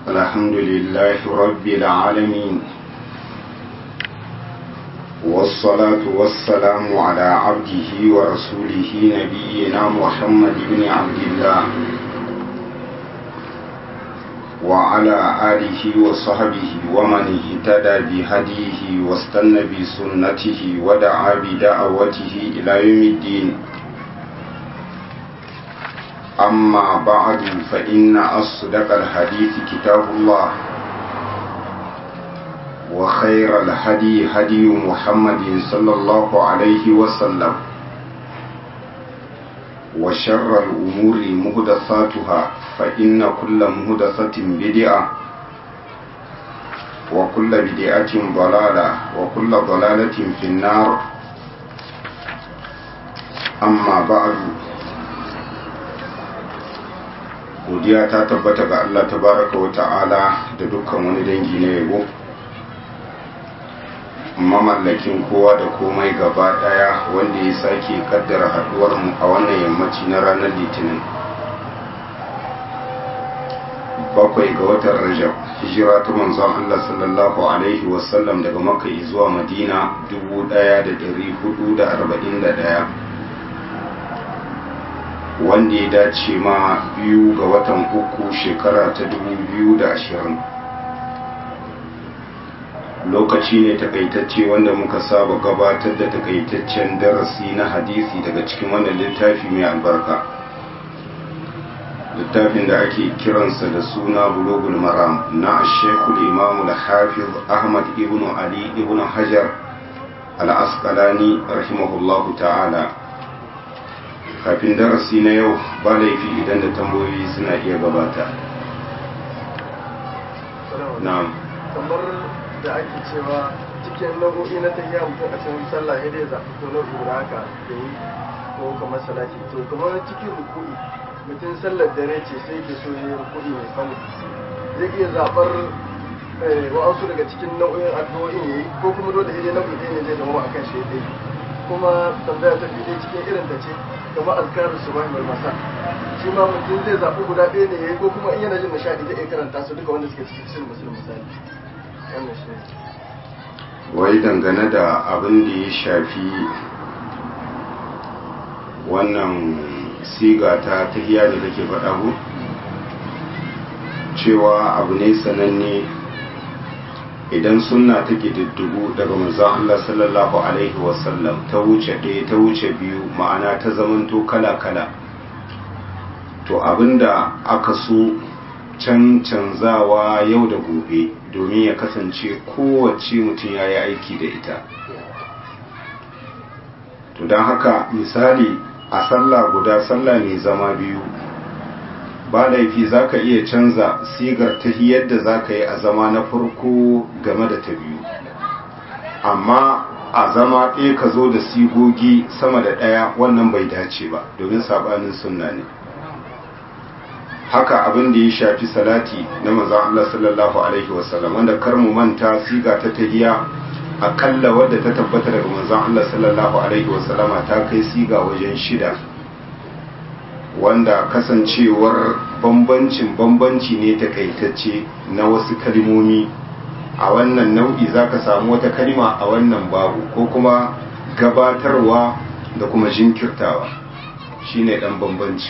الحمد لله رب العالمين والصلاة والسلام على عبده ورسوله نبينا محمد بن عبد الله وعلى آله وصحبه ومن اهتدى بهديه واستنى بسنته ودعا بدعوته إلى يوم الدين أما بعد فإن أصدق الحديث كتاب الله وخير الهدي هدي محمد صلى الله عليه وسلم وشر الأمور مهدثاتها فإن كل مهدثة بدعة وكل بدعة ضلالة وكل ضلالة في النار أما بعد godiya ta tabbata ga Allah tabaraka wa ta'ala da dukkan wani dangi na yabo mamallakin kowa da komai gaba daya wanda ya sake kaddara haduwar mu a wannan yammaci na ranar litinin bakwai ga watan rajab hijira ta manzon Allah sallallahu alaihi wasallam daga makka zuwa madina 1441 wanda ya dace ma biyu ga watan uku shekara ta biyu da ashirin. lokaci ne takaitacce wanda muka saba gabatar da takaitaccen darasi na hadisi daga cikin wannan littafi mai albarka littafin da ake kiransa da suna bulogul maram na shekul imamu da hafiz ahmad ibn ali ibn hajar al-asqalani rahimahullahu ta'ala kafin darasi na yau ba laifi idan da tambayoyi suna iya gabata na'am kamar da ake cewa cikin nau'o'i na tafiya mutum a cikin sallah ya dai zaɓi ko nau'i guda haka da yi ko kamar salati to kamar cikin rukuni mutum sallar dare ce sai ke so ya rukuni mai tsawo zai iya zaɓar wa'ansu daga cikin nau'o'in addu'o'in ya yi ko kuma dole ya nau'i ɗaya ne zai zama a kan shi ɗaya kuma tambaya ta biyu cikin irin ta ce kamar azkarin su bai masa shi ma mutum zai zaɓi guda ɗaya ne ya yi ko kuma in yana jin nishaɗi zai iya karanta su duka wanda suke cikin sun musulun misali wannan shi wai dangane da abin da ya shafi wannan siga ta tahiya da take faɗa ku cewa abu ne sananne idan sunna ta diddigu daga manzon Allah sallallahu alaihi wasallam ta wuce ɗaya ta wuce biyu ma'ana ta zamanto kala-kala to abinda aka so can canzawa yau da gobe domin ya kasance kowace mutum ya yi aiki da ita to don haka misali a sallah guda sallah mai zama biyu ba laifi za ka iya canza sigar ta yadda za ka yi a zama na farko game da ta biyu amma a zama ɗaya ka zo da sigogi sama da ɗaya wannan bai dace ba domin saɓanin sunna ne haka abin da ya shafi salati na manzon Allah sallallahu alaihi wasallam wanda kar mu manta siga ta tahiya akalla wadda ta tabbata daga manzon Allah sallallahu alaihi wasallama ta kai siga wajen shida wanda kasancewar bambancin bambanci ne takaitacce na wasu kalmomi a wannan nau'i zaka samu wata kalma a wannan babu ko kuma gabatarwa da kuma jinkirtawa shine dan bambanci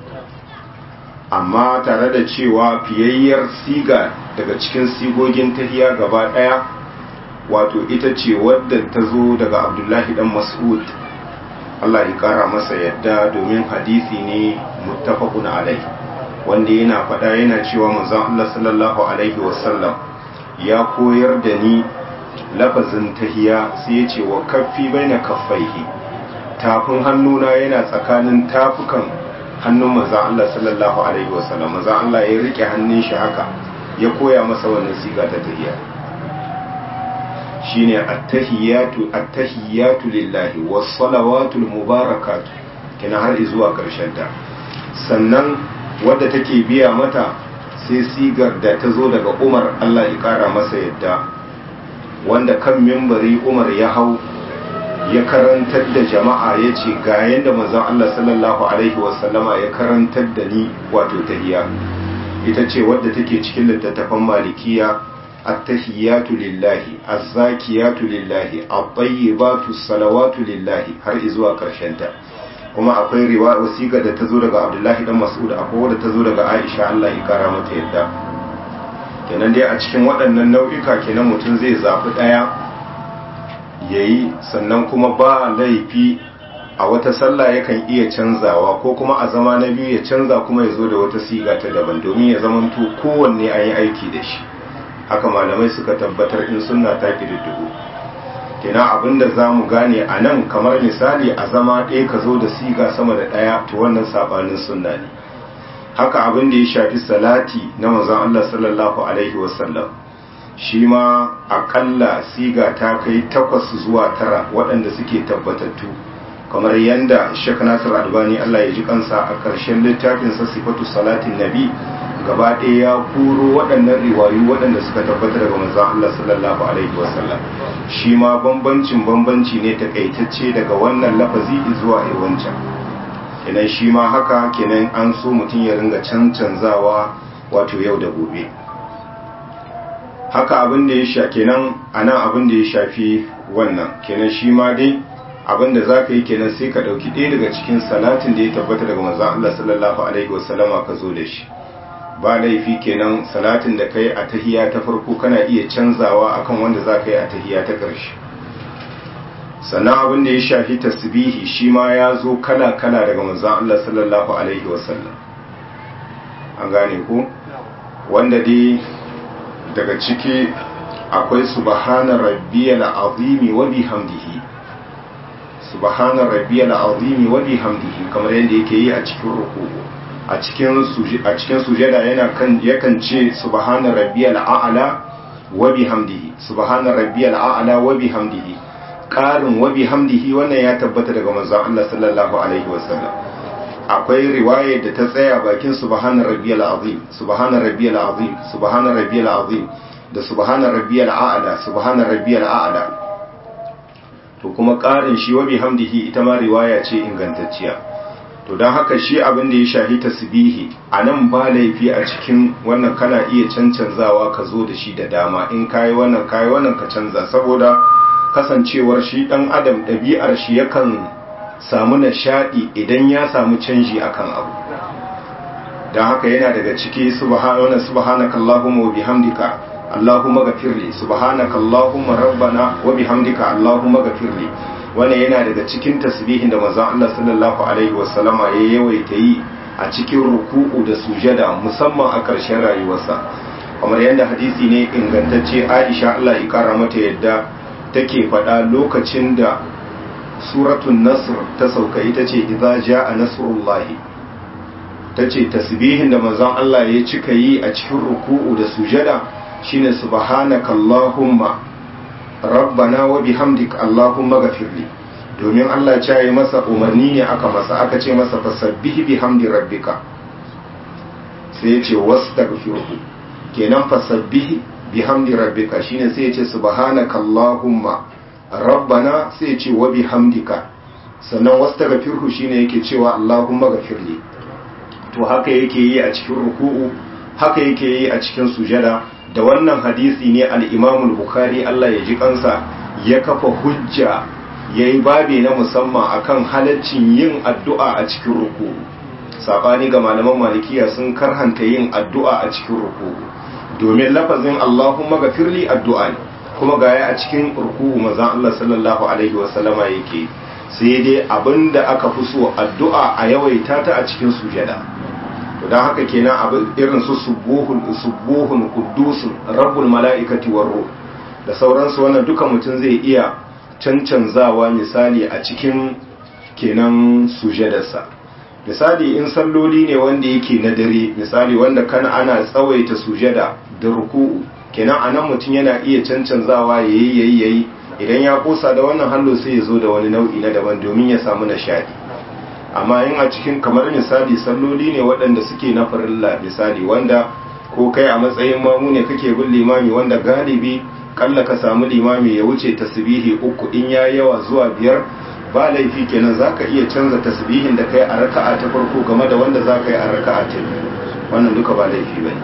amma tare da cewa fiyayyar siga daga cikin sigogin tahiya gaba daya wato ita ce wadda ta zo daga abdullahi dan mas'ud Allah ya kara masa yadda domin hadisi ne muttafaqun alai wanda yana faɗa yana cewa manzon Allah sallallahu alaihi wasallam ya koyar da ni lafazin tahiya sai ya ce wa kaffi baina kaffaihi tafin hannuna yana tsakanin tafukan hannun manzon Allah sallallahu alaihi wasallam manzon Allah ya rike hannun shi haka ya koya masa wannan siga ta tahiya shine attahiyatu attahiyatu lillahi was salawatul mubarakatu kina har zuwa karshen ta sannan wadda take biya mata sai sigar da ta zo daga Umar Allah ya kara masa yadda wanda kan mimbari Umar ya hau ya karantar da jama'a ya ce ga yadda manzon Allah sallallahu alaihi wasallama ya karantar da ni wato tahiya ita ce wadda take cikin littattafan malikiya at-tahiyatu lillahi az-zakiyatu lillahi at-tayyibatu salawatu lillahi har zuwa karshen ta kuma akwai riwaya wasiƙa da ta zo daga Abdullahi dan Mas'ud akwai wadda ta zo daga Aisha Allah ya kara mata yadda kenan dai a cikin waɗannan nau'ika kenan mutum zai zaɓi ɗaya yayi sannan kuma ba laifi a wata sallah yakan iya canzawa ko kuma a zama na biyu ya canza kuma ya zo da wata siga ta daban domin ya zamanto kowanne an yi aiki da shi haka malamai suka tabbatar in sunna ta kididdigo kina abinda za mu gane a nan kamar misali a zama ɗaya ka zo da siga sama da ɗaya to wannan saɓanin sunna ne haka abin da ya shafi salati na manzon Allah sallallahu alaihi wasallam shi ma akalla siga ta kai takwas zuwa tara waɗanda suke tabbatattu kamar yadda Sheikh Nasir Albani Allah ya ji kansa a ƙarshen littafin sa sifatu salatin nabi gaba ɗaya ya kuro waɗannan riwayu waɗanda suka tabbata daga manzon Allah sallallahu alaihi wasallam shi ma bambancin bambanci ne takaitacce daga wannan lafazi zuwa wancan kenan shi ma haka kenan an so mutum ya ringa cancanzawa wato yau da gobe haka abin da ya sha kenan anan abin da ya shafi wannan kenan shi ma dai abin da za ka yi kenan sai ka ɗauki ɗaya daga cikin salatin da ya tabbata daga manzan Allah sallallahu alaihi wasallama ka zo da shi ba laifi kenan salatin da ka yi a tahiya ta farko kana iya canzawa akan wanda za ka yi a tahiya ta ƙarshe sannan abin da ya shafi tasbihi shi ma ya zo kala-kala daga manzan Allah sallallahu alaihi wasallam an gane ku wanda dai daga ciki akwai subhana rabbiyal azimi wa bihamdihi subhana rabbiyal azimi wa bihamdihi kamar yadda yake yi a cikin ruku'u a cikin a cikin sujada yana kan yakan ce subhana rabbiyal a'la wa bihamdihi subhana rabbiyal a'la wa bihamdihi qarin wa bihamdihi wannan ya tabbata daga manzon Allah sallallahu alaihi wasallam akwai riwaya da ta tsaya bakin subhana rabbiyal azim subhana rabbiyal azim subhana rabbiyal azim da subhana rabbiyal a'la subhana rabbiyal a'la to kuma ƙarin shi wa bihamdihi ita ma riwaya ce ingantacciya to don haka shi abin da ya shahi tasbihi a nan ba laifi a cikin wannan kana iya cancanzawa ka zo da shi da dama in kayi wannan kayi wannan ka canza saboda kasancewar shi dan adam ɗabi'ar shi yakan samu nishaɗi idan ya samu canji akan abu don haka yana daga ciki subhanakallahumma wa bihamdika Allahumma gafirli subhanaka Allahumma rabbana wa bihamdika Allahumma gafirli wannan yana daga cikin tasbihin da manzon Allah sallallahu alaihi wasallama ya yawaita yi a cikin ruku'u da sujada musamman a ƙarshen rayuwarsa kamar yadda hadisi ne ingantacce Aisha Allah ya kara mata yadda take faɗa lokacin da suratul nasr ta sauka ita ce idza jaa nasrullahi tace tasbihin da manzon Allah ya cika yi a cikin ruku'u da sujada shine subhanaka allahumma rabbana wa bihamdik allahumma ghafirli domin Allah ya yi masa umarni ne aka masa aka ce masa fasabbih bihamdi rabbika sai ya ce wastaghfirhu kenan fasabbih bihamdi rabbika shine sai ya ce subhanaka allahumma rabbana sai ya ce wa bihamdika sannan wastaghfirhu shine yake cewa allahumma ghafirli to haka yake yi a cikin ruku'u haka yake yi a cikin sujada da wannan hadisi ne al'imamul bukhari Allah ya ji kansa ya kafa hujja ya yi babi na musamman akan halaccin yin addu'a a cikin ruku saɓani ga malaman malikiya sun karhanta yin addu'a a cikin ruku domin lafazin Allahumma gafirli addu'a ne kuma gaya a cikin ruku mazan Allah sallallahu alaihi wasallama yake sai dai abinda aka fi so addu'a a yawaita ta a cikin sujada don haka kenan abin irin su subuhun subuhun quddusun rabbul mala'ikati war ruh da sauransu wannan duka mutum zai iya cancanzawa misali a cikin kenan sujadarsa misali in salloli ne wanda yake na dare misali wanda kana ana tsawaita sujada da ruku'u kenan anan mutum yana iya cancanzawa yayi yayi yayi idan ya kosa da wannan hallo sai ya zo da wani nau'i na daban domin ya samu nishadi amma in a cikin kamar misali salloli ne waɗanda suke na farilla misali wanda ko kai a matsayin mamu ne kake bin limami wanda galibi kalla ka samu limami ya wuce tasbihi uku in ya yawa zuwa biyar ba laifi kenan zaka iya canza tasbihin da kai a raka'a ta farko game da wanda zaka yi a raka'a ta biyu wannan duka ba laifi bane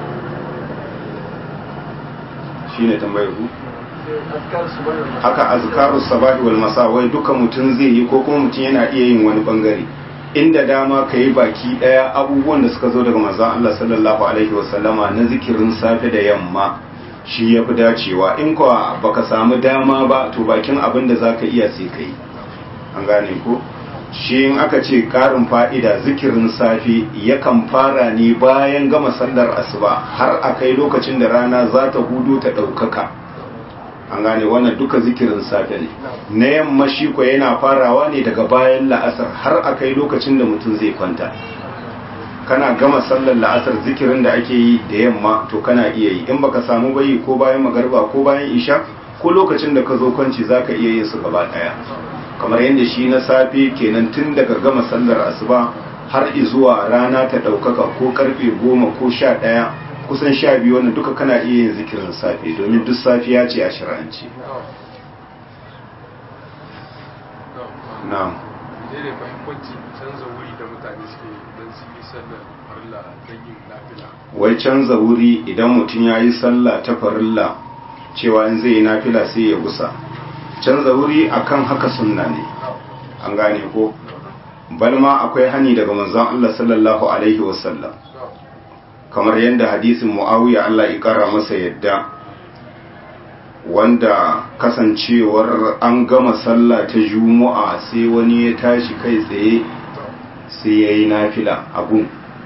shine tambayar ku azkar su bane haka azkaru sabahi wal masa wai duka mutum zai yi ko kuma mutum yana iya yin wani bangare inda dama ka yi baki daya abubuwan da suka zo daga manzon Allah sallallahu alaihi wasallama na zikirin safe da yamma shi ya fi dacewa in kuwa baka samu dama ba to bakin abin da zaka iya sai kai an gane ko shi in aka ce karin fa'ida zikirin safe yakan fara ne bayan gama sallar asuba har a kai lokacin da rana za ta hudu ta ɗaukaka an gane wannan duka zikirin safe ne na yamma shi ko yana farawa ne daga bayan la'asar har a kai lokacin da mutum zai kwanta kana gama sallar la'asar zikirin da ake yi da yamma to kana iya yi in baka samu bayi ko bayan magarba ko bayan isha ko lokacin da ka zo kwanci zaka iya yin su gaba daya kamar yadda shi na safe kenan tun daga gama sallar asuba har zuwa rana ta ɗaukaka ko karfe goma ko sha ɗaya kusan sha biyu wannan duka kana iya yin zikirin safe domin duk safiya ce a shirance na'am ne fahimci canza wuri da mutane suke don su yi sallar farilla don yin nafila wai canza wuri idan mutum ya yi sallah ta farilla cewa in zai yi nafila sai ya gusa canza wuri akan haka sunna ne an gane ko balma akwai hani daga manzon Allah sallallahu alaihi wasallam kamar yadda hadisin muawiya Allah ya kara masa yadda wanda kasancewar an gama sallah ta juma'a sai wani ya tashi kai tsaye sai ya yi nafila abun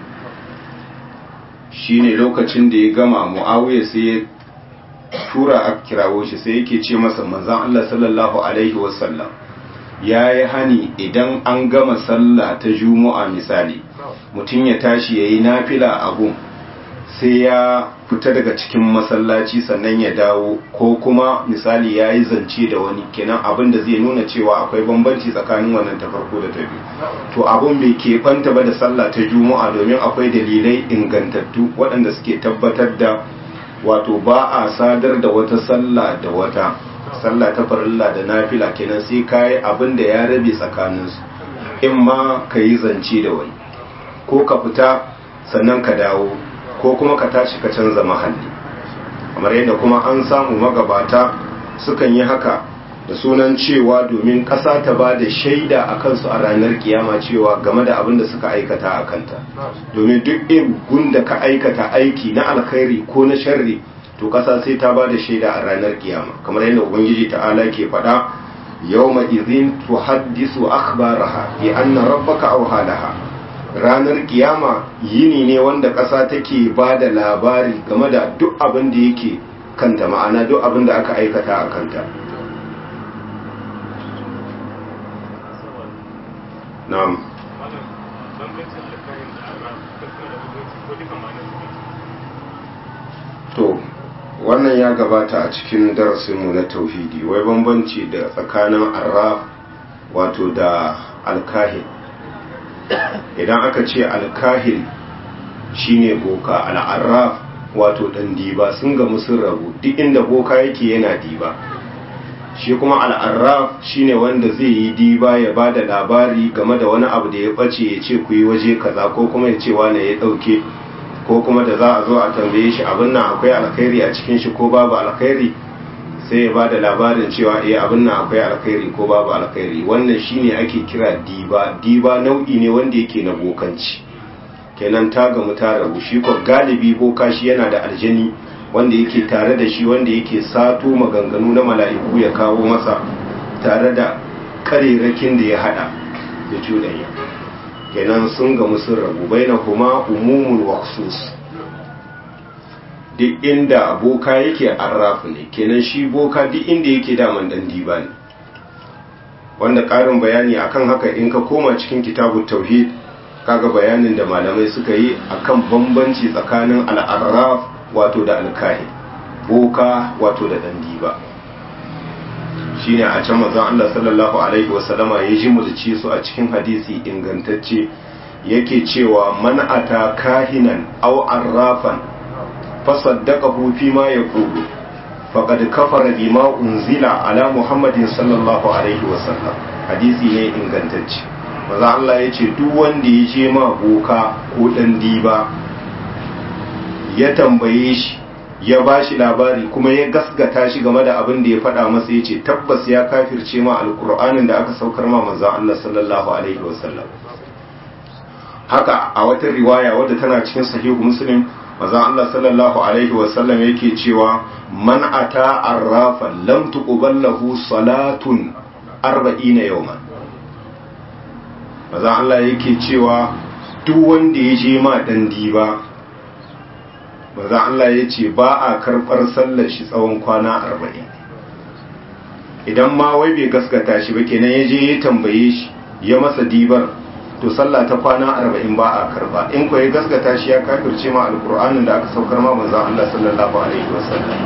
shine lokacin da ya gama muawiya sai ya tura a kirawo shi sai yake ce masa manzon Allah sallallahu alaihi wasallam ya yi hani idan an gama sallah ta juma'a misali mutum ya tashi ya yi nafila abun sai ya fita daga cikin masallaci sannan ya dawo ko kuma misali ya yi zance da wani kenan abin da zai nuna cewa akwai bambanci tsakanin wannan ta farko da ta biyu to abin bai keɓanta ba da sallah ta juma'a domin akwai dalilai ingantattu waɗanda suke tabbatar da wato ba a sadar da wata sallah da wata sallah ta farilla da nafila kenan sai ka yi abin da ya rabe tsakaninsu in ma ka yi zance da wani ko ka fita sannan ka dawo ko kuma ka tashi ka canza mahalli kamar yadda kuma an samu magabata sukan yi haka da sunan cewa domin ƙasa ta ba da shaida a kansu a ranar kiyama cewa game da abin da suka aikata a kanta domin duk irin da ka aikata aiki na alkhairi ko na sharri to ƙasa sai ta ba da shaida a ranar kiyama kamar yadda ubangiji ta'ala ke faɗa yawma idhin tuhaddisu akhbaraha bi anna rabbaka awhalaha ranar kiyama yini ne wanda ƙasa take ba da labari game da duk abin da yake kanta ma'ana duk abin da aka aikata a kanta na'am to wannan ya gabata a cikin darasinmu na tauhidi wai bambanci da tsakanin arraf wato da alkahin idan aka ce alkahil shine boka al'arraf wato dan diba sun gamu sun rabu duk inda boka yake yana diba shi kuma al'arraf shine wanda zai yi diba ya ba da labari game da wani abu da ya bace ya ce ku yi waje kaza ko kuma ya ce wane ya dauke ko kuma da za a zo a tambaye shi abin nan akwai alkhairi a cikin shi ko babu alkhairi sai ya bada labarin cewa eh abin nan akwai alkhairi ko babu alkhairi wannan shine ake kira diba diba nau'i ne wanda yake na bokanci kenan ta gamu ta rabu shi ko galibi boka shi yana da aljani wanda yake tare da shi wanda yake sato maganganu na mala'iku ya kawo masa tare da karerakin da ya hada da cudanya kenan sun gamu sun rabu bainahuma umumul wa khusus duk inda boka yake arrafu ne kenan shi boka duk inda yake daman dan diba ne wanda ƙarin bayani akan haka in ka koma cikin kitabun tauhid kaga bayanin da malamai suka yi akan bambanci tsakanin al'arraf wato da alkahi boka wato da dan diba shine a can manzon Allah sallallahu alaihi wasallama ya ji mulci su a cikin hadisi ingantacce yake cewa man ata kahinan aw arrafan fasaddaqahu fi ma yaqulu faqad kafara bima unzila ala muhammadin sallallahu alaihi wasallam hadisi ne ingantacce manzon Allah yace duk wanda ya je ma boka ko dan diba ya tambaye shi ya ba shi labari kuma ya gasgata shi game da abin da ya faɗa masa ya ce tabbas ya kafirce ma alkur'anin da aka saukar ma manzan Allah sallallahu alaihi wasallam haka a wata riwaya wadda tana cikin sahihu muslim manzan Allah sallallahu alaihi wasallam yake cewa man ata arrafa lam tuqbal lahu salatun arba'ina yawman manzan Allah yake cewa duk wanda ya je ma dan diba manzan Allah ya ce ba a karɓar sallar shi tsawon kwana arba'in idan ma wai bai gaskata shi ba kenan ya je ya tambaye shi ya masa dibar to sallah ta kwana arba'in ba a karba in ko ya gaskata shi ya kafirce ma alkur'anin da aka saukar ma manzan Allah sallallahu alaihi wasallam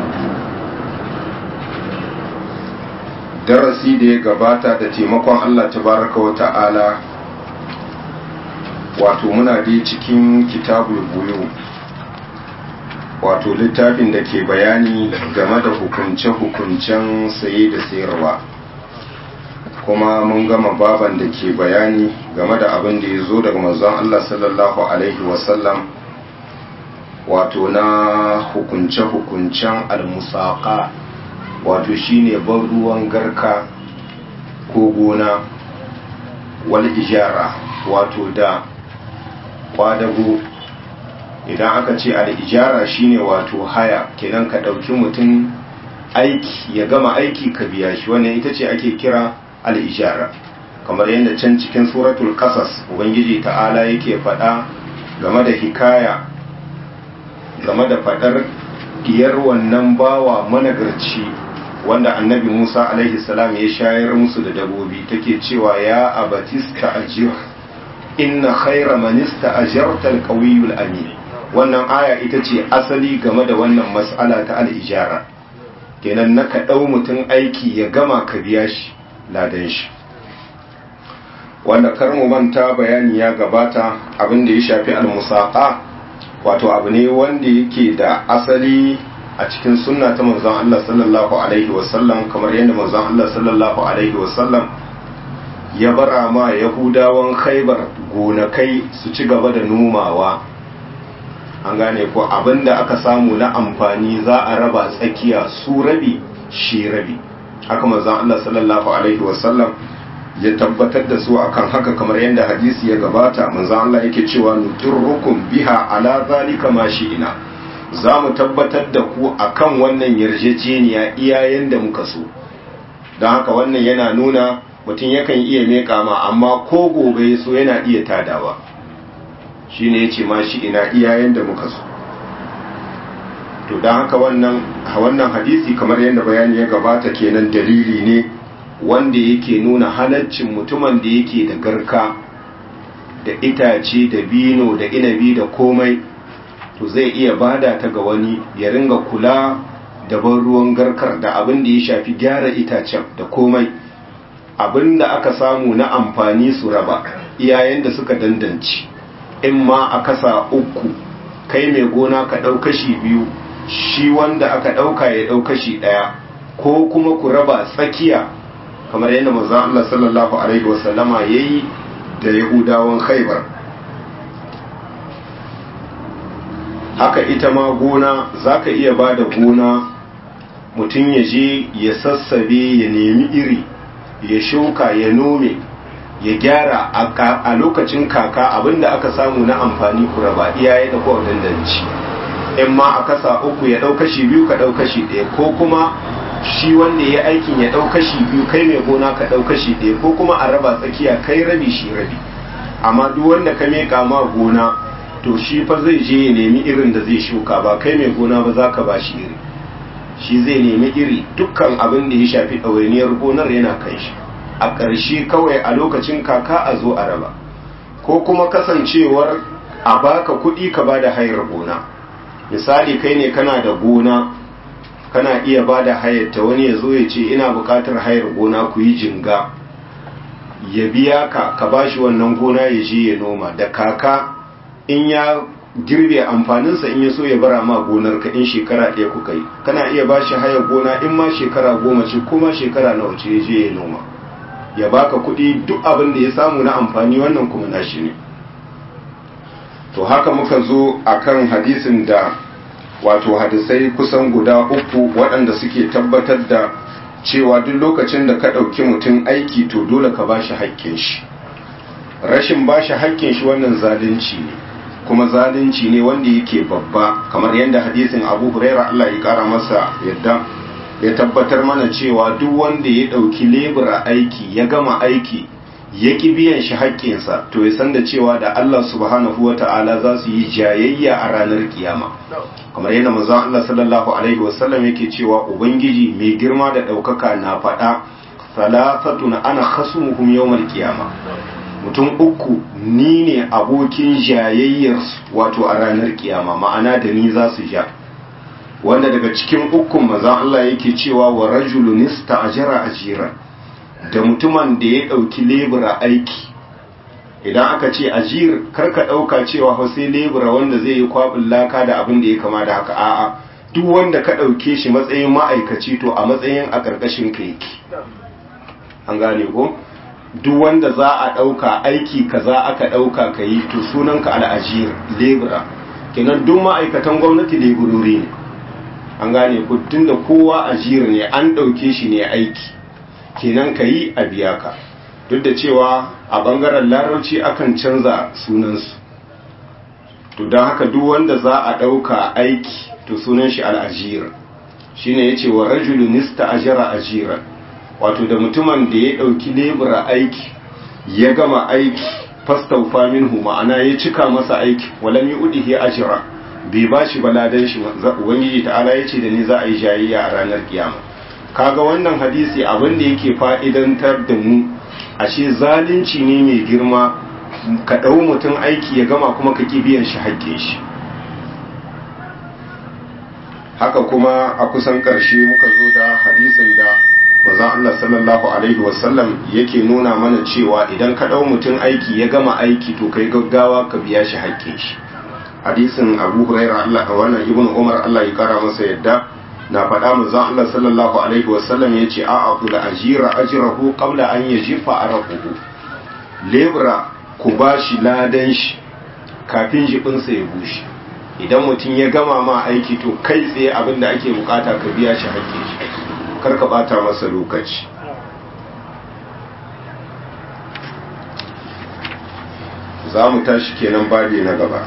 darasi da ya gabata da taimakon Allah tabaraka wa ta'ala wato muna dai cikin kitabul buyu wato littafin da ke bayani game da hukunce-hukuncen saye da sayarwa kuma mun gama baban da ke bayani game da abin da ya zo daga manzon Allah sallallahu Alaihi wasallam wato na hukunce-hukuncen almusaka wato shine ban ruwan garka ko gona wal ijara wato da kwadago idan aka ce al'ijara shine wato haya kenan ka ɗauki mutum aiki ya gama aiki ka biya shi wannan ita ce ake kira al'ijara kamar yadda can cikin suratul kasas ubangiji ta'ala yake faɗa game da hikaya game da faɗar diyar wannan bawa managarci wanda annabi musa alaihi salam ya shayar musu da dabobi take cewa ya abatista ajiyar inna khaira manista ajarta alqawiyul amin wannan aya ita ce asali game da wannan mas'ala ta al'ijara kenan na ka ɗau mutum aiki ya gama ka biya shi ladan shi wanda kar mu manta bayani ya gabata abin da ya shafi al-musaqa wato abu ne wanda yake da asali a cikin sunna ta manzon Allah sallallahu alaihi wasallam kamar yadda manzon Allah sallallahu alaihi wasallam ya bara ma yahudawan khaibar gonakai su ci gaba da nomawa an gane ko abinda aka samu na amfani za a raba tsakiya su rabi shi rabi haka manzon Allah sallallahu alaihi wasallam ya tabbatar da su akan haka kamar yadda hadisi ya gabata manzon Allah yake cewa nuturrukum biha ala zalika ma ina za mu tabbatar da ku akan wannan yarjejeniya iyayen da muka so don haka wannan yana nuna mutum yakan iya meka ma amma ko gobe so yana iya tadawa shi ne ya ce ma shi ina iyayen da muka so to don haka wannan wannan hadisi kamar yadda bayani ya gabata kenan dalili ne wanda yake nuna halaccin mutumin da yake da garka da itace da bino da inabi da komai to zai iya bada ta ga wani ya ringa kula da ban ruwan garkar da abin da ya shafi gyara itacen da komai abin da aka samu na amfani su raba iyayen da suka dandanci in ma a kasa uku kai mai gona ka ɗau kashi biyu shi wanda aka ɗauka ya ɗau kashi ɗaya ko kuma ku raba tsakiya kamar yadda manzo Allah sallallahu alaihi wasallama yayi da Yahudawan Khaibar haka ita ma gona zaka iya bada gona mutum ya je ya sassabe ya nemi iri ya shuka ya nome ya gyara a lokacin kaka abinda aka samu na amfani ku raba iyaye da kowa dandanci in ma a kasa uku ya ɗau kashi biyu ka ɗau kashi ɗaya ko kuma shi wanda ya aikin ya ɗau kashi biyu kai mai gona ka ɗau kashi ɗaya ko kuma a raba tsakiya kai rabi shi rabi amma duk wanda ka meka ma gona to shi fa zai je ya nemi irin da zai shuka ba kai mai gona ba za ka ba shi iri shi zai nemi iri dukkan abin da ya shafi ɗawainiyar gonar yana kan shi a ƙarshe kawai a lokacin kaka a zo a raba ko kuma kasancewar a baka kuɗi ka ba da hayar gona misali kai ne kana da gona kana iya ba da hayarta wani ya zo ya ce ina bukatar hayar gona ku yi jinga ya biya ka ka ba shi wannan gona ya je ya noma da kaka in ya girbe amfaninsa in ya so ya bara ma gonar ka in shekara ɗaya kuka yi kana iya ba shi hayar gona in ma shekara goma ce kuma shekara nawa ce ya je ya noma ya baka kuɗi duk abin da ya samu na amfani wannan kuma nashi ne to haka muka zo akan hadisin da wato hadisai kusan guda uku waɗanda suke tabbatar da cewa duk lokacin da ka ɗauki mutum aiki to dole ka bashi haƙƙin shi rashin bashi haƙƙin shi wannan zalunci ne kuma zalunci ne wanda yake babba kamar yadda hadisin abu huraira Allah ya kara masa yadda ya tabbatar mana cewa duk wanda ya ɗauki lebura aiki ya gama aiki ya ki biyan shi haƙƙinsa to ya san da cewa da Allah subhanahu wa ta'ala za su yi jayayya a ranar kiyama kamar yadda manzon Allah sallallahu alaihi wasallam yake cewa ubangiji mai girma da ɗaukaka na faɗa salafatun ana khasumuhum yawmal qiyama mutum uku ni ne abokin jayayyar wato a ranar kiyama ma'ana da ni za su ja wanda daga cikin ukun manzon Allah yake cewa wa rajulun ista'jara ajira da mutumin da ya dauki lebura aiki idan aka ce ajir karka dauka cewa fa sai lebura wanda zai yi kwabin laka da abin da ya kama da haka a'a duk wanda ka dauke shi matsayin ma'aikaci to a matsayin a karkashin ka yake an gane ko duk wanda za a ɗauka aiki kaza aka ɗauka ka yi to sunanka al'ajir lebura kenan duk ma'aikatan gwamnati leburori ne an gane ku da kowa ajir ne an ɗauke shi ne aiki kenan ka yi a biya ka duk da cewa a ɓangaren larabci akan canza sunansu to don haka duk wanda za a ɗauka aiki to sunan shi al'ajir shine ya ce wa rajulun nista ajira ajira wato da mutumin da ya ɗauki lebura aiki ya gama aiki fastaufa minhu ma'ana ya cika masa aiki walam yi udihi ajira bai ba shi baladan shi ubangiji ta'ala ya ce da ni za a yi jayayya a ranar kiyama kaga wannan hadisi abin da yake fa'idantar da mu ashe zalunci ne mai girma ka ɗau mutum aiki ya gama kuma ka ƙi biyan shi haƙƙin shi haka kuma a kusan ƙarshe muka zo da hadisin da manzon Allah sallallahu alaihi wasallam yake nuna mana cewa idan ka ɗau mutum aiki ya gama aiki to kai gaggawa ka biya shi haƙƙin shi hadisin Abu Hurairah Allah wannan Ibn Umar Allah ya kara masa yadda na faɗa manzon Allah sallallahu alaihi wasallam yace a aqul ajira ajrahu qabla an yajifa araquhu lebra ku bashi ladan shi kafin jibinsa ya bushe idan mutum ya gama ma aiki to kai tsaye abin da ake bukata ka biya shi haƙƙin shi karka bata masa lokaci za mu tashi kenan babi na gaba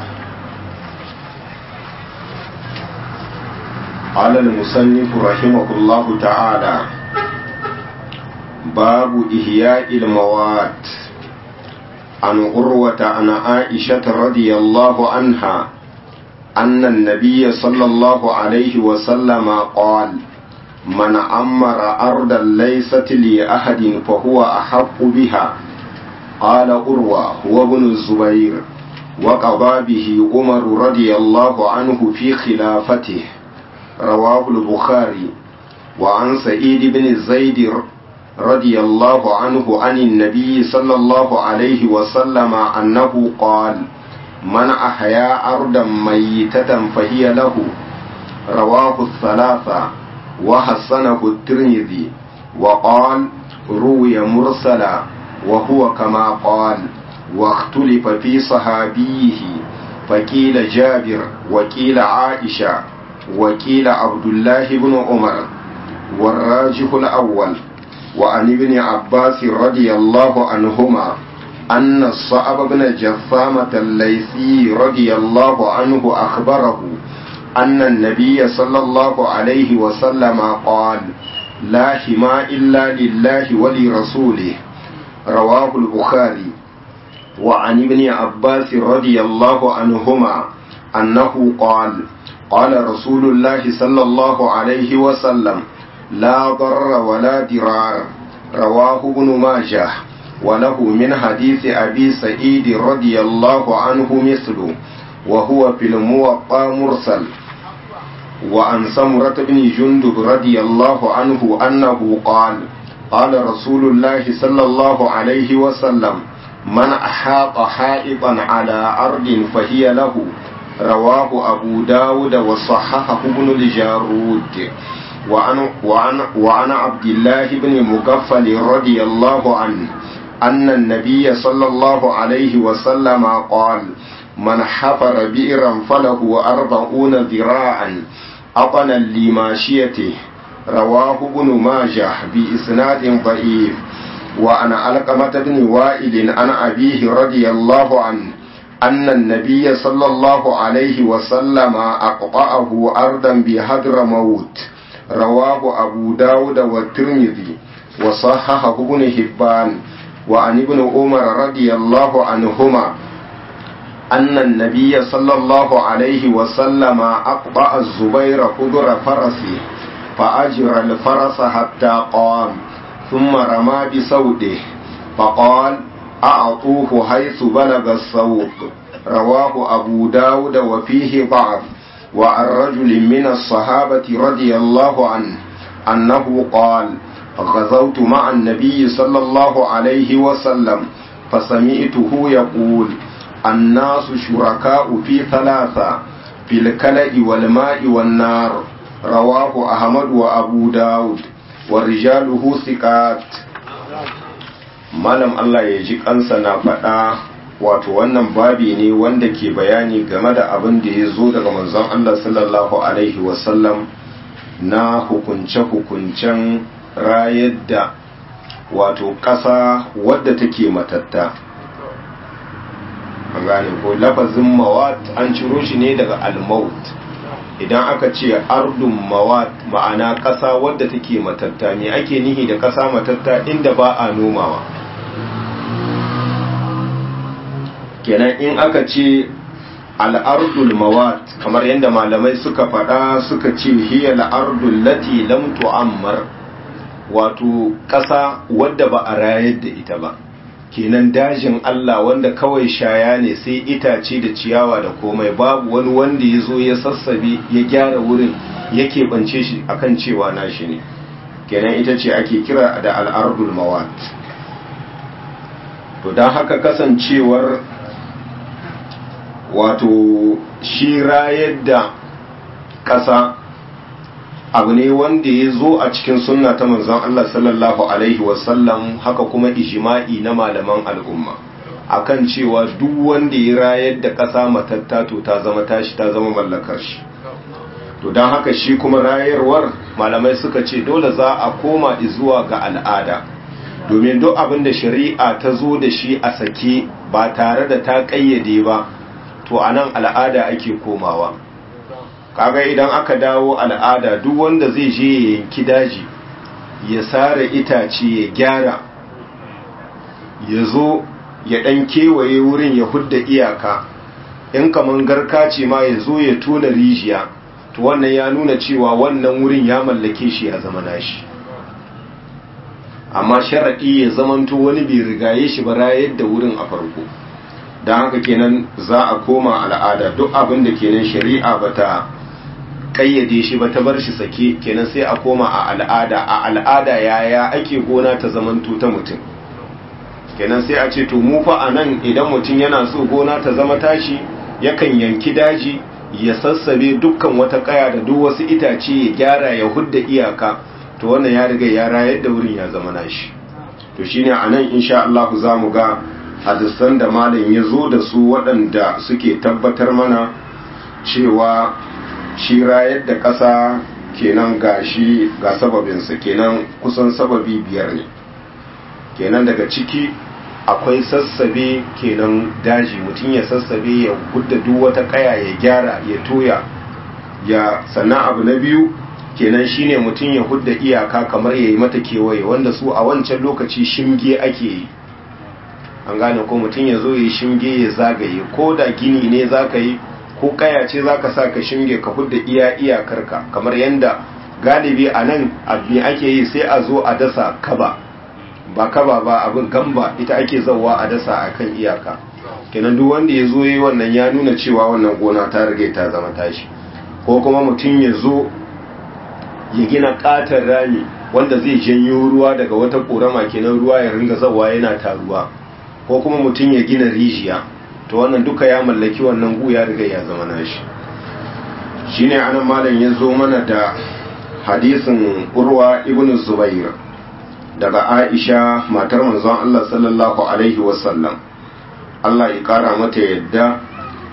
alal musannifu rahimahullahu ta'ala babu ihya'il mawat an urwata an aisha radiyallahu anha أن النبي صلى الله عليه وسلم قال من أمر أرضا ليست لأحد فهو أحق بها قال أروى هو ابن الزبير وقضى به عمر رضي الله عنه في خلافته رواه البخاري وعن سعيد بن زيد رضي الله عنه عن النبي صلى الله عليه وسلم أنه قال من أحيا أرضا ميتة فهي له رواه الثلاثة وحسنه الترمذي وقال روي مرسلا وهو كما قال واختلف في صحابيه فقيل جابر وقيل عائشة وقيل عبد الله بن عمر والراجح الأول وعن ابن عباس رضي الله عنهما أن الصعب بن جثامة الليثي رضي الله عنه أخبره أن النبي صلى الله عليه وسلم قال لا حما إلا لله ولرسوله رواه البخاري وعن ابن عباس رضي الله عنهما أنه قال قال رسول الله صلى الله عليه وسلم لا ضر ولا درار رواه ابن ماجه وله من حديث أبي سعيد رضي الله عنه مثله وهو في الموقع مرسل وعن سمرة بن جندب رضي الله عنه أنه قال قال رسول الله صلى الله عليه وسلم من أحاط حائطا على أرض فهي له رواه أبو داود وصححه ابن الجارود وعن, وعن, وعن عبد الله بن مغفل رضي الله عنه أن النبي صلى الله عليه وسلم قال من حفر بئرا فله أربعون ذراعا أطنا لماشيته رواه ابن ماجه بإسناد ضعيف وعن علقمة بن وائل عن أبيه رضي الله عنه أن النبي صلى الله عليه وسلم أقطعه أرضا بهدر موت رواه أبو داود والترمذي وصححه ابن حبان وعن ابن عمر رضي الله عنهما أن النبي صلى الله عليه وسلم أقطع الزبير قدر فرسه فأجر الفرس حتى قام ثم رمى بسوده فقال أعطوه حيث بلغ الصوت رواه أبو داود وفيه ضعف وعن رجل من الصحابة رضي الله عنه أنه قال غزوت مع النبي صلى الله عليه وسلم فسمعته يقول الناس شركاء في ثلاثة في الكلأ والماء والنار رواه أحمد وأبو داود ورجاله ثقات malam Allah ya ji kansa na faɗa wato wannan babi ne wanda ke bayani game da abin da ya zo daga manzon Allah sallallahu alaihi wasallam na hukunce-hukuncen rayar da wato ƙasa wadda take matatta an gane ko lafazin mawat an ciro shi ne daga almaut idan aka ce ardun mawat ma'ana ƙasa wadda take matatta ne ake nihi da ƙasa matatta inda ba a nomawa kenan in aka ce al'ardul mawat kamar yadda malamai suka faɗa suka ce hiya al'ardul lati lam tu'ammar wato ƙasa wadda ba a rayar da ita ba kenan dajin Allah wanda kawai shaya ne sai itace da ciyawa da komai babu wani wanda ya zo ya sassabe ya gyara wurin yake bance shi akan cewa nashi ne kenan ita ce ake kira da al'ardul mawat to don haka kasancewar wato shi rayar da ƙasa abu ne wanda ya zo a cikin sunna ta manzon Allah sallallahu alaihi wasallam haka kuma ijima'i na malaman al'umma akan cewa duk wanda ya rayar da ƙasa matatta to ta zama tashi ta zama mallakar shi to don haka shi kuma rayarwar malamai suka ce dole za a koma zuwa ga al'ada domin duk abin da shari'a ta zo da shi a sake ba tare da ta ƙayyade ba to a nan al'ada ake komawa kaga idan aka dawo al'ada duk wanda zai je ya yanki daji ya sare itace ya gyara ya zo ya ɗan kewaye wurin ya hudda iyaka in kaman garka ce ma ya zo ya tona rijiya to wannan ya nuna cewa wannan wurin ya mallake shi ya zama nashi amma sharaɗi ya zamanto wani bai rigaye shi ba rayar da wurin a farko don haka kenan za a koma al'ada duk abin da kenan shari'a ba ta kayyade shi ba ta bar shi sake kenan sai a koma a al'ada a al'ada yaya ake gona ta zamanto ta mutum kenan sai a ce to mu fa a nan idan mutum yana so gona ta zama tashi yakan yanki daji ya sassabe dukkan wata kaya da duk wasu itace ya gyara ya hudda iyaka to wannan ya riga ya rayar da wurin ya zama nashi to shine a nan insha Allah za mu ga hadisan da malam ya zo da su waɗanda suke tabbatar mana cewa shi rayar da ƙasa kenan ga shi ga sababinsa kenan kusan sababi biyar ne kenan daga ciki akwai sassabe kenan daji mutum ya sassabe ya gudda duk wata kaya ya gyara ya toya ya sannan abu na biyu kenan shine mutum ya hudda iyaka kamar ya yi mata kewaye wanda su a wancan lokaci shimge ake yi an gane ko mutum ya zo ya shimge ya zagaye ko da gini ne za ka yi ko kaya ce za ka sa ka shimge ka hudda iya iyakarka kamar yadda galibi a nan abin ake yi sai a zo a dasa kaba ba kaba ba abin gamba ita ake zauwa a dasa a kan iyaka kenan duk wanda ya zo yi wannan ya nuna cewa wannan gona ta riga ta zama tashi ko kuma mutum ya zo ya gina katon rami wanda zai janyo ruwa daga wata korama kenan ruwa ya ringa zauwa yana taruwa ko kuma mutum ya gina rijiya to wannan duka ya mallaki wannan gu ya riga ya zama nashi shine anan malam ya zo mana da hadisin urwa ibn zubair daga aisha matar manzon Allah sallallahu alaihi wasallam Allah ya kara mata yadda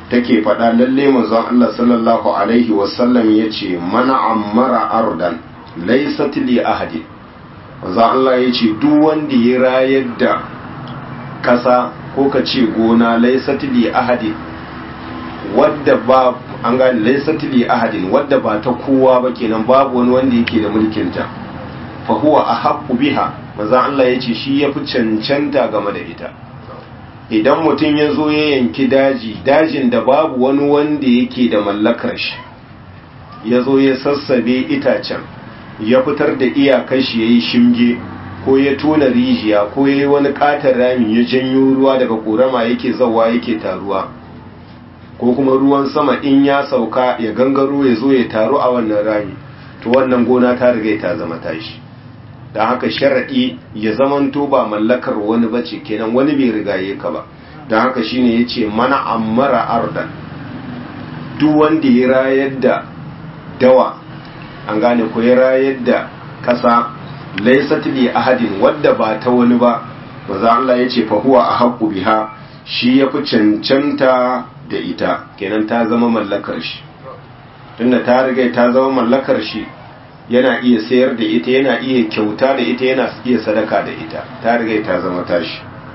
take faɗa lalle manzon Allah sallallahu alaihi wasallam ya ce mana ammara ardan laysat li ahadi manzon Allah ya ce duk wanda ya rayar da ƙasa ko ka ce gona laysat li ahadi wadda ba an gane laysat li ahadin wadda ba ta kowa ba kenan babu wani wanda yake da mulkin ta fa huwa ahaqqu biha manzon Allah ya ce shi yafi cancanta game da ita idan mutum ya zo ya yanki daji dajin da babu wani wanda yake da mallakar shi ya zo ya sassabe itacen ya fitar da iyakar shi ya yi shimge ko ya tona rijiya ko ya yi wani katon rami ya janyo ruwa daga korama yake zawa yake taruwa ko kuma ruwan sama in ya sauka ya gangaro ya zo ya taru a wannan rami to wannan gona ta riga ta zama tashi da haka sharaɗi ya zamanto ba mallakar wani bace kenan wani bai rigaye ka ba da haka shine yace mana ammara ardan duk wanda ya rayar da dawa an gane ko ya rayar da kasa laysat li ahadin wadda ba ta wani ba maza Allah yace fa huwa ahqqu biha shi yafi cancanta da ita kenan ta zama mallakar shi tunda ta riga ta zama mallakar shi yana iya sayar da ita yana iya kyauta da ita yana iya sadaka da ita ta riga ta zama tashi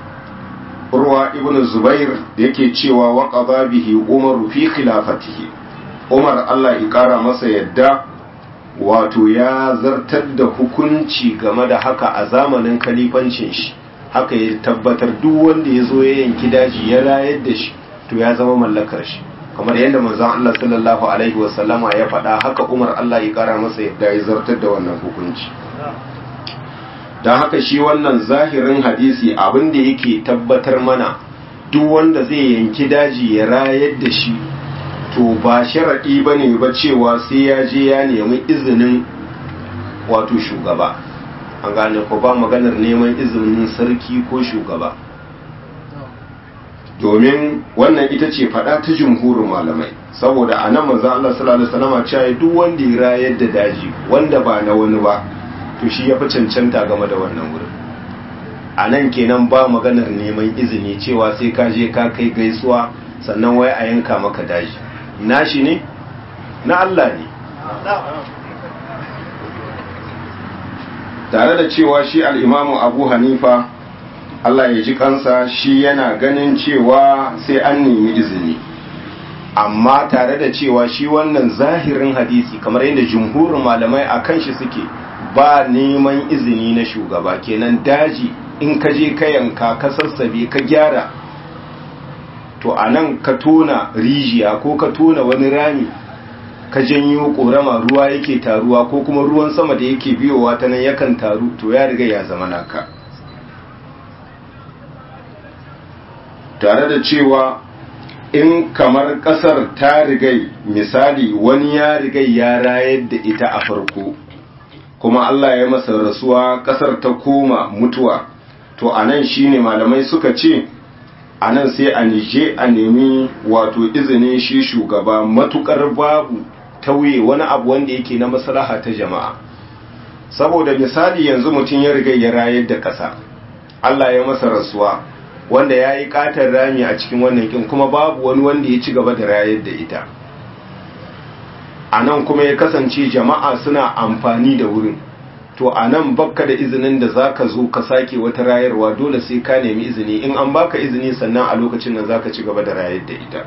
urwa ibnu zubair yake cewa wa qada bihi umar fi khilafatihi umar Allah ya kara masa yadda wato ya zartar da hukunci game da haka a zamanin kalifancin shi haka ya tabbatar duk wanda ya zo ya yanki daji ya rayar da shi to ya zama mallakar shi kamar yadda manzon Allah sallallahu alaihi wasallama ya faɗa haka Umar Allah ya kara masa yadda ya zartar da wannan hukunci don haka shi wannan zahirin hadisi abin da yake tabbatar mana duk wanda zai yanki daji ya rayar da shi to ba sharaɗi ba ne ba cewa sai ya je ya nemi izinin wato shugaba an gane ko ba maganar neman izinin sarki ko shugaba domin wannan ita ce faɗa ta jumhurin malamai saboda a nan manzan Allah sallallahu alaihi wasallam cewa duk wanda ya rayar da daji wanda ba na wani ba to shi ya fi cancanta game da wannan wurin a nan kenan ba maganar neman izini cewa sai ka je ka kai gaisuwa sannan wai a yanka maka daji nashi ne na Allah ne tare da cewa shi al'imamu abu hanifa Allah ya ji kansa shi yana ganin cewa sai an nemi izini amma tare da cewa shi wannan zahirin hadisi kamar yadda jumhurin malamai a kan shi suke ba neman izini na shugaba kenan daji in ka je ka yanka ka sassabe ka gyara to a nan ka tona rijiya ko ka tona wani rami ka janyo korama ruwa yake taruwa ko kuma ruwan sama da yake biyowa ta nan yakan taru to ya riga ya zama naka tare da cewa in kamar kasar ta rigai misali wani ya rigai ya rayar da ita a farko kuma Allah ya masa rasuwa kasar ta koma mutuwa to anan shine malamai suka ce anan sai a nije a nemi wato izinin shi shugaba matukar babu tauye wani abu wanda yake na maslaha ta jama'a saboda misali yanzu mutum ya riga ya rayar da ƙasa Allah ya masa rasuwa wanda ya yi ƙatar rami a cikin wannan kin kuma babu wani wanda ya ci gaba da rayar da ita a nan kuma ya kasance jama'a suna amfani da wurin to a nan bakka da izinin da za ka zo ka sake wata rayarwa dole sai ka nemi izini in an baka izini sannan a lokacin nan za ka ci gaba da rayar da ita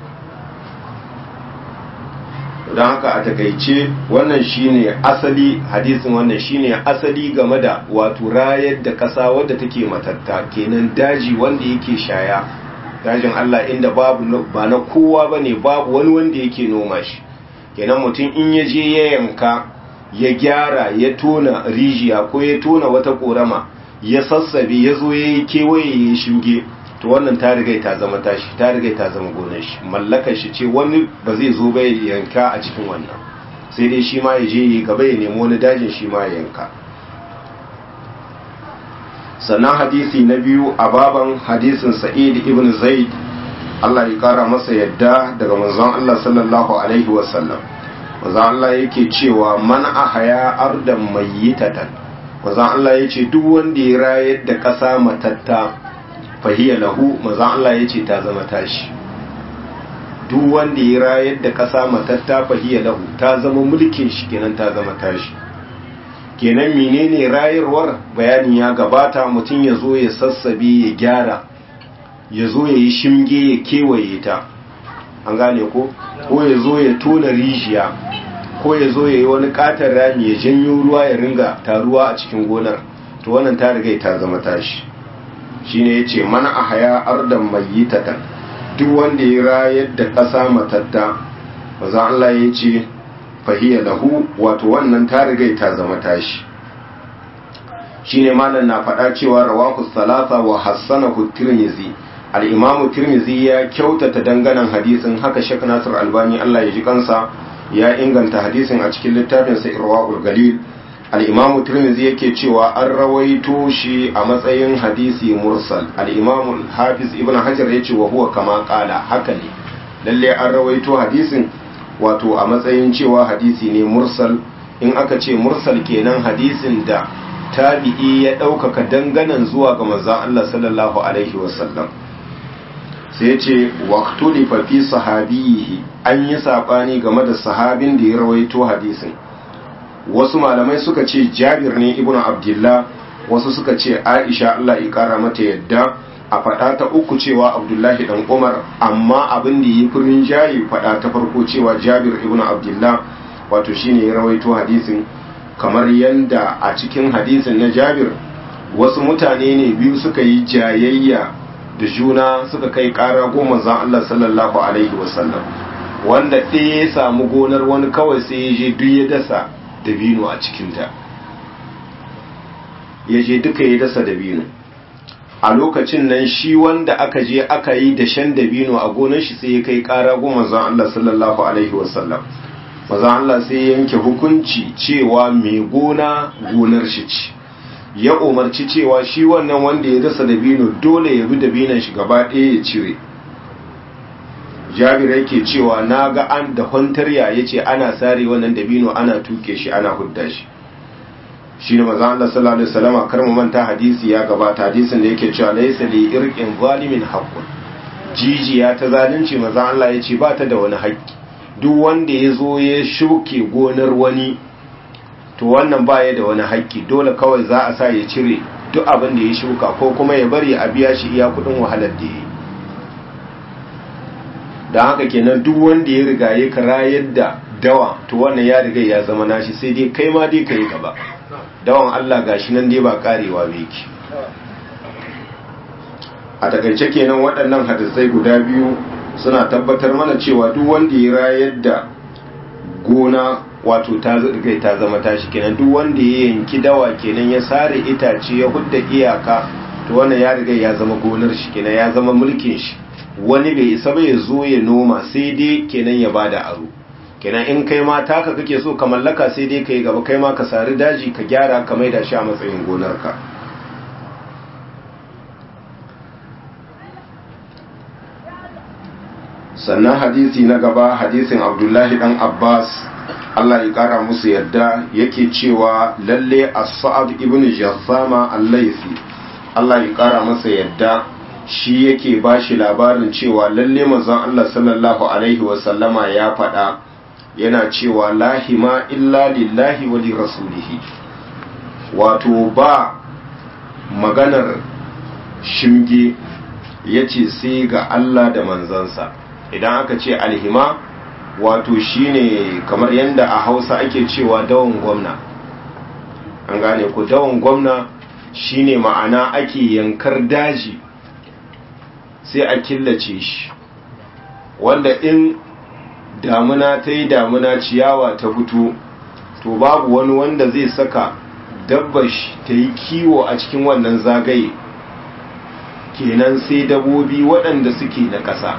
don haka a takaice wannan shine asali hadisin wannan shine asali game da wato rayar da ƙasa wadda take matatta kenan daji wanda yake shaya dajin Allah inda babu ba na kowa bane babu wani wanda yake noma shi kenan mutum in ya je ya yanka ya gyara ya tona rijiya ko ya tona wata korama ya sassabe ya zo ya yi kewaye ya shinge to wannan ta riga ta zama tashi ta riga ta zama gonar shi mallakar shi ce wani ba zai zo ba ya yanka a cikin wannan sai dai shi ma ya je ya gaba ya nemi wani dajin shi ma ya yanka sannan hadisi na biyu a baban hadisin sa'id ibn zaid Allah ya kara masa yadda daga manzon Allah sallallahu alaihi wasallam manzon Allah yake cewa man ahaya ardan mayyitatan manzon Allah yace duk wanda ya rayar da ƙasa matatta fahiya lahu manzon Allah yace ta zama tashi duk wanda ya rayar da ƙasa matatta fahiya lahu ta zama mulkin shi kenan ta zama tashi kenan menene rayarwar bayanin ya gabata mutum ya zo ya sassabe ya gyara ya zo ya yi shimge ya kewaye ta an gane ko ko ya zo ya tona rijiya ko ya zo ya yi wani katon rami ya janyo ruwa ya ringa taruwa a cikin gonar to wannan ta riga ta zama tashi shine yace mana a haya ardan mayyitatan duk wanda ya rayar da ƙasa matatta maza Allah ya ce fahiya lahu wato wannan ta riga ta zama tashi shine malam na faɗa cewa rawahu salasa wa hassanahu tirmizi al-imamu tirmizi ya kyautata danganan hadisin haka shek nasir albani Allah ya ji kansa ya inganta hadisin a cikin littafin sa irwaul galil al-imamu tirmizi yake cewa an rawaito shi a matsayin hadisi mursal al-imamu hafiz ibn hajar yace wa huwa kama qala haka ne lalle an rawaito hadisin wato a matsayin cewa hadisi ne mursal in aka ce mursal kenan hadisin da tabi'i ya ɗaukaka danganan zuwa ga manzon Allah sallallahu alaihi wasallam sai ce waqtuli fa fi sahabihi an yi sabani game da sahabin da ya rawaito hadisin wasu malamai suka ce Jabir ne ibn Abdullah wasu suka ce Aisha Allah ya kara mata yadda a faɗa ta uku cewa Abdullahi dan Umar amma abin da yi furin jayi faɗa ta farko cewa Jabir ibn Abdullah wato shine ya rawaito hadisin kamar yanda a cikin hadisin na Jabir wasu mutane ne biyu suka yi jayayya da juna suka kai kara goma zan Allah sallallahu alaihi wasallam wanda ɗaya ya samu gonar wani kawai sai ya je duk ya dasa dabino a cikinta ya je duka ya dasa dabino a lokacin nan shi wanda aka je aka yi dashen dabino a gonar shi sai ya kai kara goma zan Allah sallallahu alaihi wasallam mazan Allah sai yanke hukunci cewa mai gona gonar shi ce ya umarci cewa shi wannan wanda ya dasa dabino dole ya bi dabinan shi gaba ɗaya ya cire jabir yake cewa na ga an da kwantarya ya ce ana sare wannan dabino ana tuke shi ana hudda shi shi ne maza Allah sallallahu alaihi wasallam kar mu manta hadisi ya gabata hadisin da yake cewa laysa li irqin zalimin haqqun jijiya ta zalunci maza Allah ya ce ba ta da wani haƙƙi duk wanda ya zo ya shuke gonar wani to wannan baya da wani haƙƙi dole kawai za a sa ya cire duk abin da ya shuka ko kuma ya bari a biya shi iya kudin wahalar da ya yi da haka kenan duk wanda ya riga ya kara yadda dawa to wannan ya riga ya zama nashi sai dai kai ma dai kai gaba dawan Allah gashi nan dai ba karewa ba yake a takaice kenan waɗannan hadisai guda biyu suna tabbatar mana cewa duk wanda ya rayar da gona wato ta riga ta zama tashi kenan duk wanda ya yanki dawa kenan ya sare itace ya hudda iyaka to wannan ya riga ya zama gonar shi kenan ya zama mulkin shi wani bai isa ba ya zo ya noma sai dai kenan ya bada aro kenan in kai ma taka kake so ka mallaka sai dai kai gaba kai ma ka sari daji ka gyara ka maida shi a matsayin gonarka sannan hadisi na gaba hadisin abdullahi dan abbas Allah ya kara musu yadda yake cewa lalle as-sa'ad ibn jassama al-laythi Allah ya kara masa yadda shi yake bashi labarin cewa lalle manzon Allah sallallahu alaihi wa sallama ya faɗa yana cewa lahima illa lillahi wa li rasulihi wato ba maganar shimge yace sai ga Allah da manzansa idan aka ce alhima wato shine kamar yadda a hausa ake cewa dawon gwamna an gane ku dawon gwamna shine ma'ana ake yankar daji sai a killace shi wanda in damuna ta yi damuna ciyawa ta fito to babu wani wanda zai saka dabbash ta yi kiwo a cikin wannan zagaye kenan sai dabobi waɗanda suke na ƙasa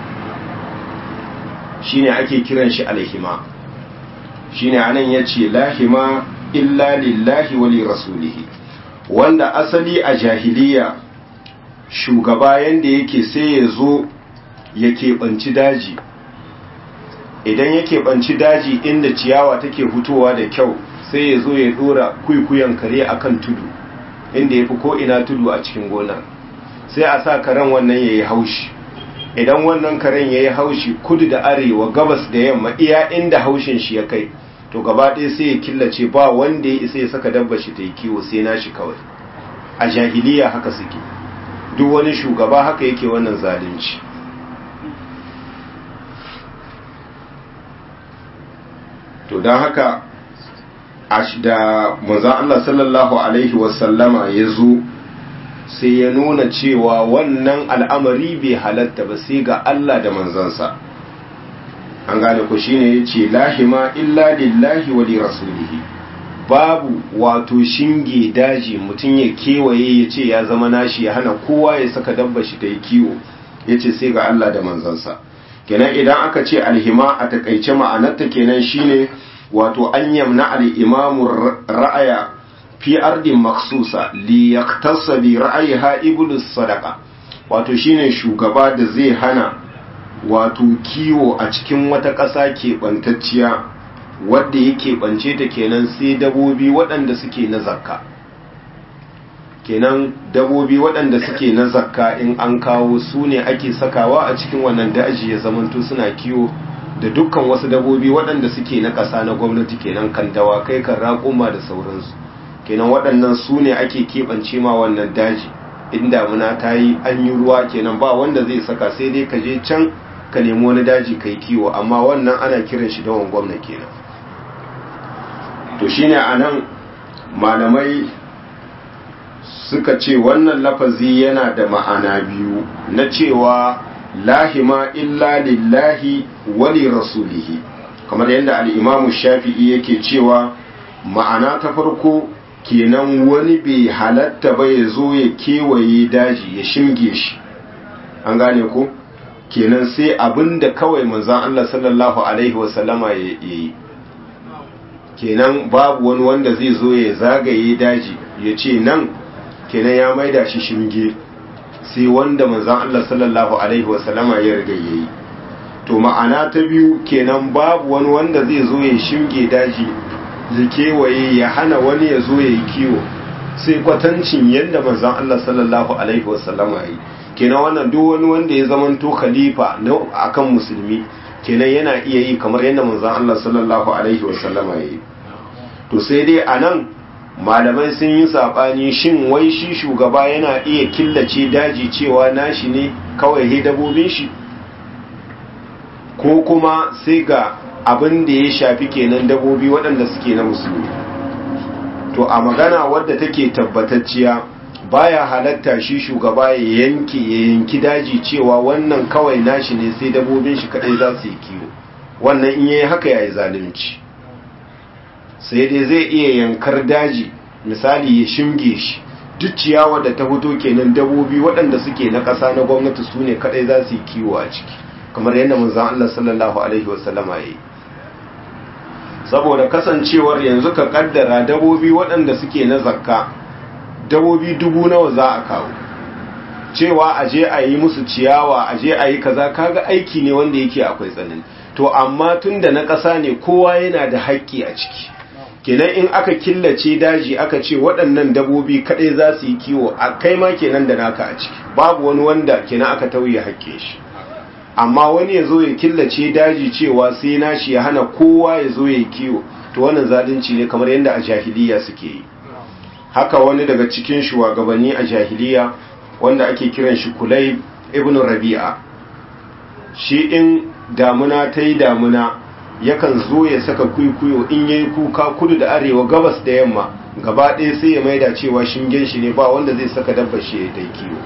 shine ake kiran shi alhima shine anan yace lahima illa lillahi wa li rasulihi wanda asali a jahiliya shugaba yanda yake sai ya zo ya keɓanci daji idan ya keɓanci daji inda ciyawa take fitowa da kyau sai ya zo ya ɗora kuikuyan kare akan tudu inda ya fi ko'ina tudu a cikin gonar sai a sa karen wannan ya yi haushi idan wannan karen ya yi haushi kudu da arewa gabas da yamma iya inda haushin shi ya kai to gaba ɗaya sai ya killace ba wanda ya isa ya saka dabba shi ta yi kiwo sai na shi kawai a jahiliya haka suke duk wani shugaba haka yake wannan zalunci to don haka da manzan Allah sallallahu Alaihi wasallama ya zo sai ya nuna cewa wannan al'amari bai halatta ba sai ga Allah da manzansa an gane ku shine ya ce lahima illa lillahi wa li rasulihi babu wato shinge daji mutum ya kewaye ya ce ya zama nashi ya hana kowa ya saka dabba shi ta yi kiwo ya ce sai ga Allah da manzansa kenan idan aka ce alhima a takaice ma'anarta kenan shine wato an yamna al-imamu ra'aya fi ardin maksusa li yaktasa bi ra'ayiha iblis sadaqa wato shine shugaba da zai hana wato kiwo a cikin wata ƙasa keɓantacciya wadda ya keɓance ta kenan sai dabobi waɗanda suke na zakka kenan dabobi waɗanda suke na zakka in an kawo su ne ake sakawa a cikin wannan daji ya zamanto suna kiwo da dukkan wasu dabobi waɗanda suke na ƙasa na gwamnati kenan kan dawakai kan raƙuma da sauransu kenan waɗannan su ne ake keɓance ma wannan daji in damuna ta yi an yi ruwa kenan ba wanda zai saka sai dai ka je can ka nemi wani daji kai kiwo amma wannan ana kiran shi dawon gwamna kenan to shine a nan malamai suka ce wannan lafazi yana da ma'ana biyu na cewa lahima illa lillahi wali rasulihi kamar yadda al'imamu shafi'i yake cewa ma'ana ta farko kenan wani bai halatta ba ya zo ya kewaye daji ya shimge shi an gane ko kenan sai abinda kawai manzan Allah sallallahu alaihi wasallama ya yi kenan babu wani wanda zai zo ya zagaye daji ya ce nan kenan ya maida shi shimge sai wanda manzan Allah sallallahu alaihi wasallama ya riga yayi to ma'ana ta biyu kenan babu wani wanda zai zo ya shimge daji ya kewaye ya hana wani ya zo ya yi kiwo sai kwatancin yadda manzan Allah sallallahu alaihi wasallama ya yi kenan wannan duk wani wanda ya zamanto khalifa na akan musulmi kenan yana iya yi kamar yadda manzan Allah sallallahu alaihi wasallama ya yi to sai dai a nan malamai sun yi saɓani shin wai shi shugaba yana iya killace daji cewa nashi ne kawai he dabobin shi ko kuma sai ga abin da ya shafi kenan dabobi waɗanda suke na musulmi to a magana wadda take tabbatacciya baya halatta shi shugaba ya yanke ya yanki daji cewa wannan kawai nashi ne sai dabobin shi kadai za su yi kiwo wannan in yayi haka yayi zalunci sai dai zai iya yankar daji misali ya shimge shi duk ciyawa da ta fito kenan dabobi waɗanda suke na ƙasa na gwamnati su ne kaɗai za su yi kiwo a ciki kamar yadda manzon Allah sallallahu alaihi wasallama ya yi saboda kasancewar yanzu ka kaddara dabobi waɗanda suke na zakka dabobi dubu nawa za a kawo cewa a je a yi musu ciyawa a je a yi kaza kaga aiki ne wanda yake akwai tsanani to amma tun da na ƙasa ne kowa yana da haƙƙi a ciki kenan in aka killace daji aka ce waɗannan dabobi kaɗai za su yi kiwo a kai ma kenan da naka a ciki babu wani wanda kenan aka tauye haƙƙe shi amma wani ya zo ya killace daji cewa sai nashi ya hana kowa ya zo ya yi kiwo to wannan zalunci ne kamar yadda a jahiliya suke yi haka wani daga cikin shugabanni a jahiliya wanda ake kiran shi kulai ibn rabi'a shi in damuna ta yi damuna yakan zo ya saka kuikuyo in yayi kuka kudu da arewa gabas da yamma gaba ɗaya sai ya maida cewa shingen shi ne ba wanda zai saka dabbar shi ya dai kiwo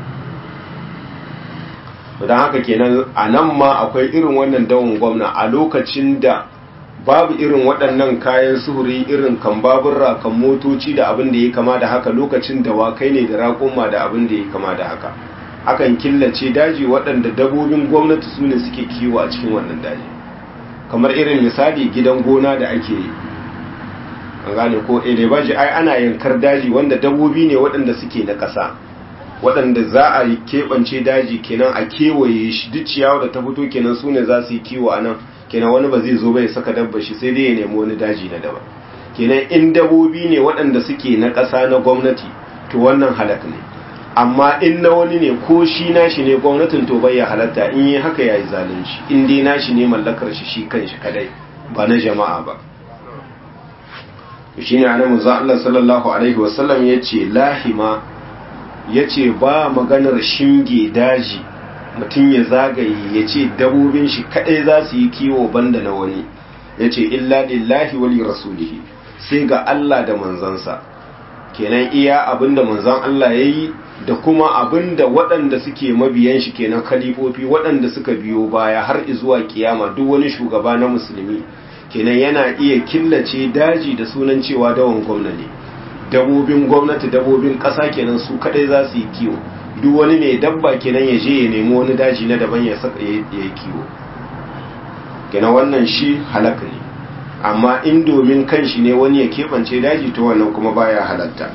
don haka kenan a nan ma akwai irin wannan dawon gwamna a lokacin da babu irin waɗannan kayan suhuri irin kan baburra kan motoci da abin da ya kama da haka lokacin da wakai ne da raƙuma da abin da ya kama da haka akan killace daji waɗanda dabobin gwamnati su ne suke kiwo a cikin wannan daji kamar irin misali gidan gona da ake yi an gane ko elebaji ai ana yankar daji wanda dabobi ne waɗanda suke na ƙasa waɗanda za a yi keɓance daji kenan a kewaye shi duk ciyawa da ta fito kenan su ne za su yi kiwo a nan kenan wani ba zai zo bai saka dabba shi sai dai ya nemi wani daji na daban kenan in dabobi ne waɗanda suke na ƙasa na gwamnati to wannan halak ne amma in na wani ne ko shi nashi ne gwamnatin to bai ya halatta in yi haka ya yi zalunci in dai nashi ne mallakar shi shi kan shi kadai ba na jama'a ba shi ne anamu za Allah sallallahu alaihi wasallam ya ce lahima ya ce ba maganar shinge daji mutum ya zagaye ya ce dabobin shi kadai za su yi kiwo banda na wani ya ce illa lillahi wali rasulihi sai ga Allah da manzansa kenan iya abinda manzan Allah ya yi da kuma abinda waɗanda suke mabiyan shi kenan khalifofi waɗanda suka biyo baya har zuwa kiyama duk wani shugaba na musulmi kenan yana iya killace daji da sunan cewa dawan gwamna ne dabobin gwamnati dabobin ƙasa kenan su kadai za su yi kiwo duk wani mai dabba kenan ya je ya nemi wani daji na daban ya saka ya yi kiwo kenan wannan shi halaka ne amma in domin kanshi ne wani ya keɓance daji to wannan kuma baya halatta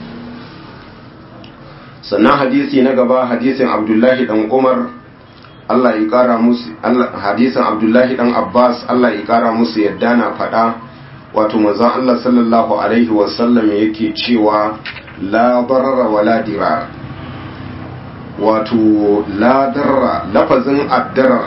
sannan hadisi na gaba hadisin abdullahi dan umar Allah ya kara musu hadisin abdullahi dan abbas Allah ya kara musu yadda na faɗa wato manzon Allah sallallahu alaihi wasallam yake cewa la darara wala dirar wato la darra lafazin addara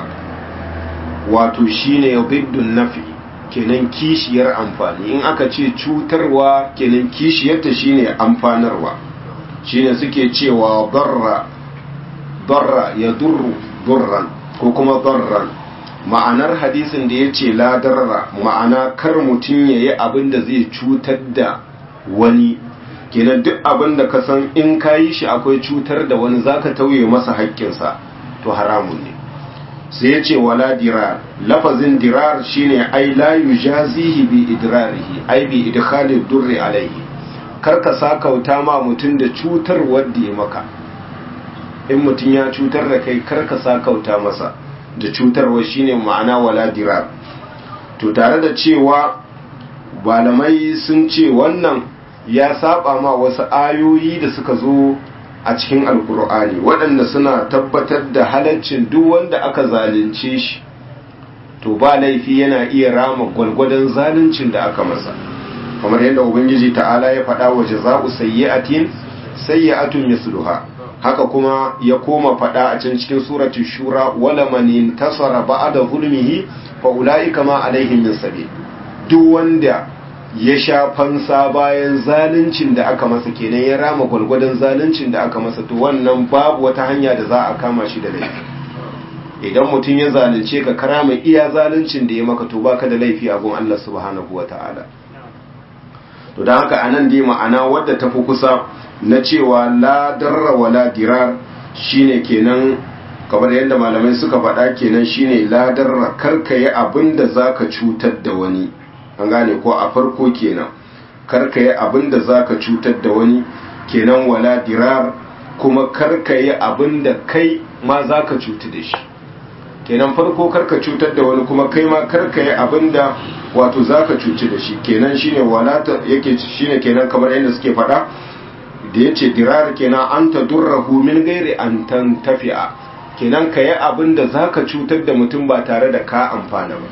wato shine biddun nafi kenan kishiyar amfani in aka ce cutarwa kenan kishiyarta shine amfanarwa shine suke cewa darra darra ya durru durran ko kuma darran ma'anar hadisin da ya ce la darra ma'ana kar mutum ya yi abin da zai cutar da wani kenan duk abin da ka san in ka yi shi akwai cutar da wani zaka tauye masa haƙƙinsa to haramun ne sai ya ce wala dirar lafazin dirar shine ai la yujazihi bi idrarihi ai bi idkhali durri alaihi kar ka sakauta ma mutum da cutar wadda ya maka in mutum ya cutar da kai kar ka sakauta masa da cutarwa shine ma'ana wala dirar to tare da cewa malamai sun ce wannan ya saba ma wasu ayoyi da suka zo a cikin alkur'ani waɗanda suna tabbatar da halaccin duk wanda aka zalunce shi to ba laifi yana iya rama gwalgwadon zaluncin da aka masa kamar yadda ubangiji ta'ala ya faɗa wa jaza'u sayyi'atin sayyi'atun misluha haka kuma ya koma faɗa a can cikin suratul shura wala man intasara ba'da zulmihi fa ulaika ma alaihim min sabil duk wanda ya sha fansa bayan zaluncin da aka masa kenan ya rama gwalgwadon zaluncin da aka masa to wannan babu wata hanya da za a kama shi da laifi idan mutum ya zalunce ka karama iya zaluncin da ya maka to baka da laifi a gun Allah subhanahu wata'ala to dan haka anan dai ma'ana wadda ta fi kusa na cewa la darra wala dirar shine kenan kamar yadda malamai suka faɗa kenan shine la darra karka yi abin da zaka cutar da wani an gane ko a farko kenan karka yi abin da za ka cutar da wani kenan wala dirar kuma karka yi abin da kai ma za ka cutu da shi kenan farko karka cutar da wani kuma kai ma karka yi abin da wato za ka cuci da shi kenan shine wala ta yake shine kenan kamar yadda suke faɗa da ya ce dirar kenan an ta durrahu min gairi an tan tafi'a kenan ka yi abin da za ka cutar da mutum ba tare da ka amfana ba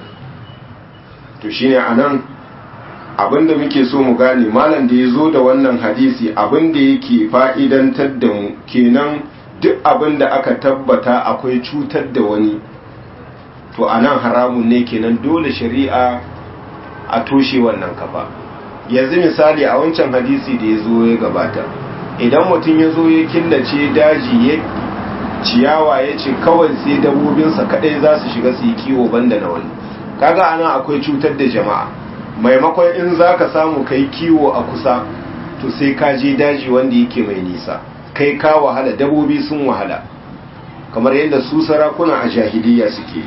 to shine anan abinda muke so mu gane malam da ya zo da wannan hadisi abinda yake fa'idantar da mu kenan duk abinda aka tabbata akwai cutar da wani to anan haramun ne kenan dole shari'a a toshe wannan kafa yanzu misali a wancan hadisi da ya zo ya gabata idan mutum ya zo ya killace daji ya ciyawa ya ce kawai sai dabobinsa kadai za su shiga su yi kiwo banda na wani kaga ana akwai cutar da jama'a maimakon in za ka samu kai kiwo a kusa to sai ka je daji wanda yake mai nisa kai ka wahala dabobi sun wahala kamar yadda su sarakuna a jahiliya suke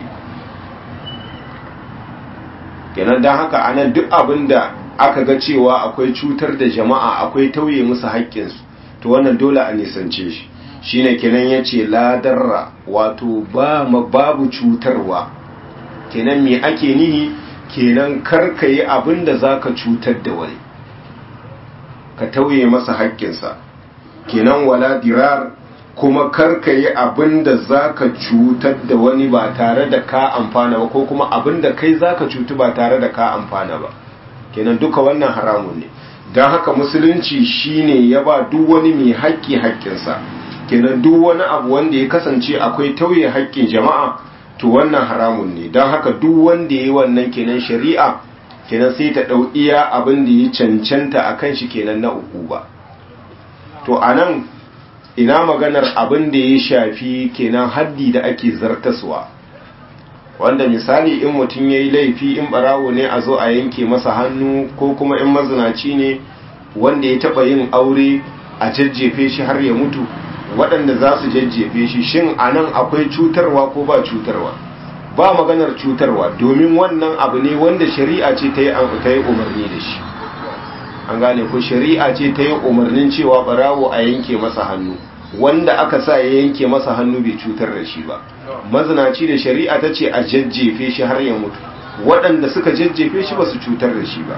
kenan don haka anan duk abin da aka ga cewa akwai cutar da jama'a akwai tauye musu haƙƙinsu to wannan dole a nisance shi shine kenan ya ce ladarra wato babu cutarwa kenan me ake nihi kenan karka yi abin da za ka cutar da wani ka tauye masa haƙƙinsa kenan wala dirar kuma karka yi abin da za ka cutar da wani ba tare da ka amfana ba ko kuma abin da kai za ka cutu ba tare da ka amfana ba kenan duka wannan haramun ne don haka musulunci shine ya ba duk wani mai haƙƙi haƙƙinsa kenan duk wani abu wanda ya kasance akwai tauye haƙƙin jama'a to wannan haramun ne don haka duk wanda ya yi wannan kenan shari'a kenan sai ta ɗau iya abin da ya cancanta a kan shi kenan na uku ba to a nan ina maganar abin da ya shafi kenan haddi da ake zartaswa wanda misali in mutum ya yi laifi in barawo ne a zo a yanke masa hannu ko kuma in mazinaci ne wanda ya taɓa yin aure a jajjefe shi har ya mutu waɗanda za su jajjefe shi shin a nan akwai cutarwa ko ba cutarwa ba maganar cutarwa domin wannan abu ne wanda shari'a ce ta yi umarni da shi an gane ko shari'a ce ta yi umarnin cewa barawo a yanke masa hannu wanda aka sa ya yanke masa hannu bai cutar da shi ba mazinaci da shari'a ta ce a jajjefe shi har ya mutu waɗanda suka jajjefe shi ba su cutar da shi ba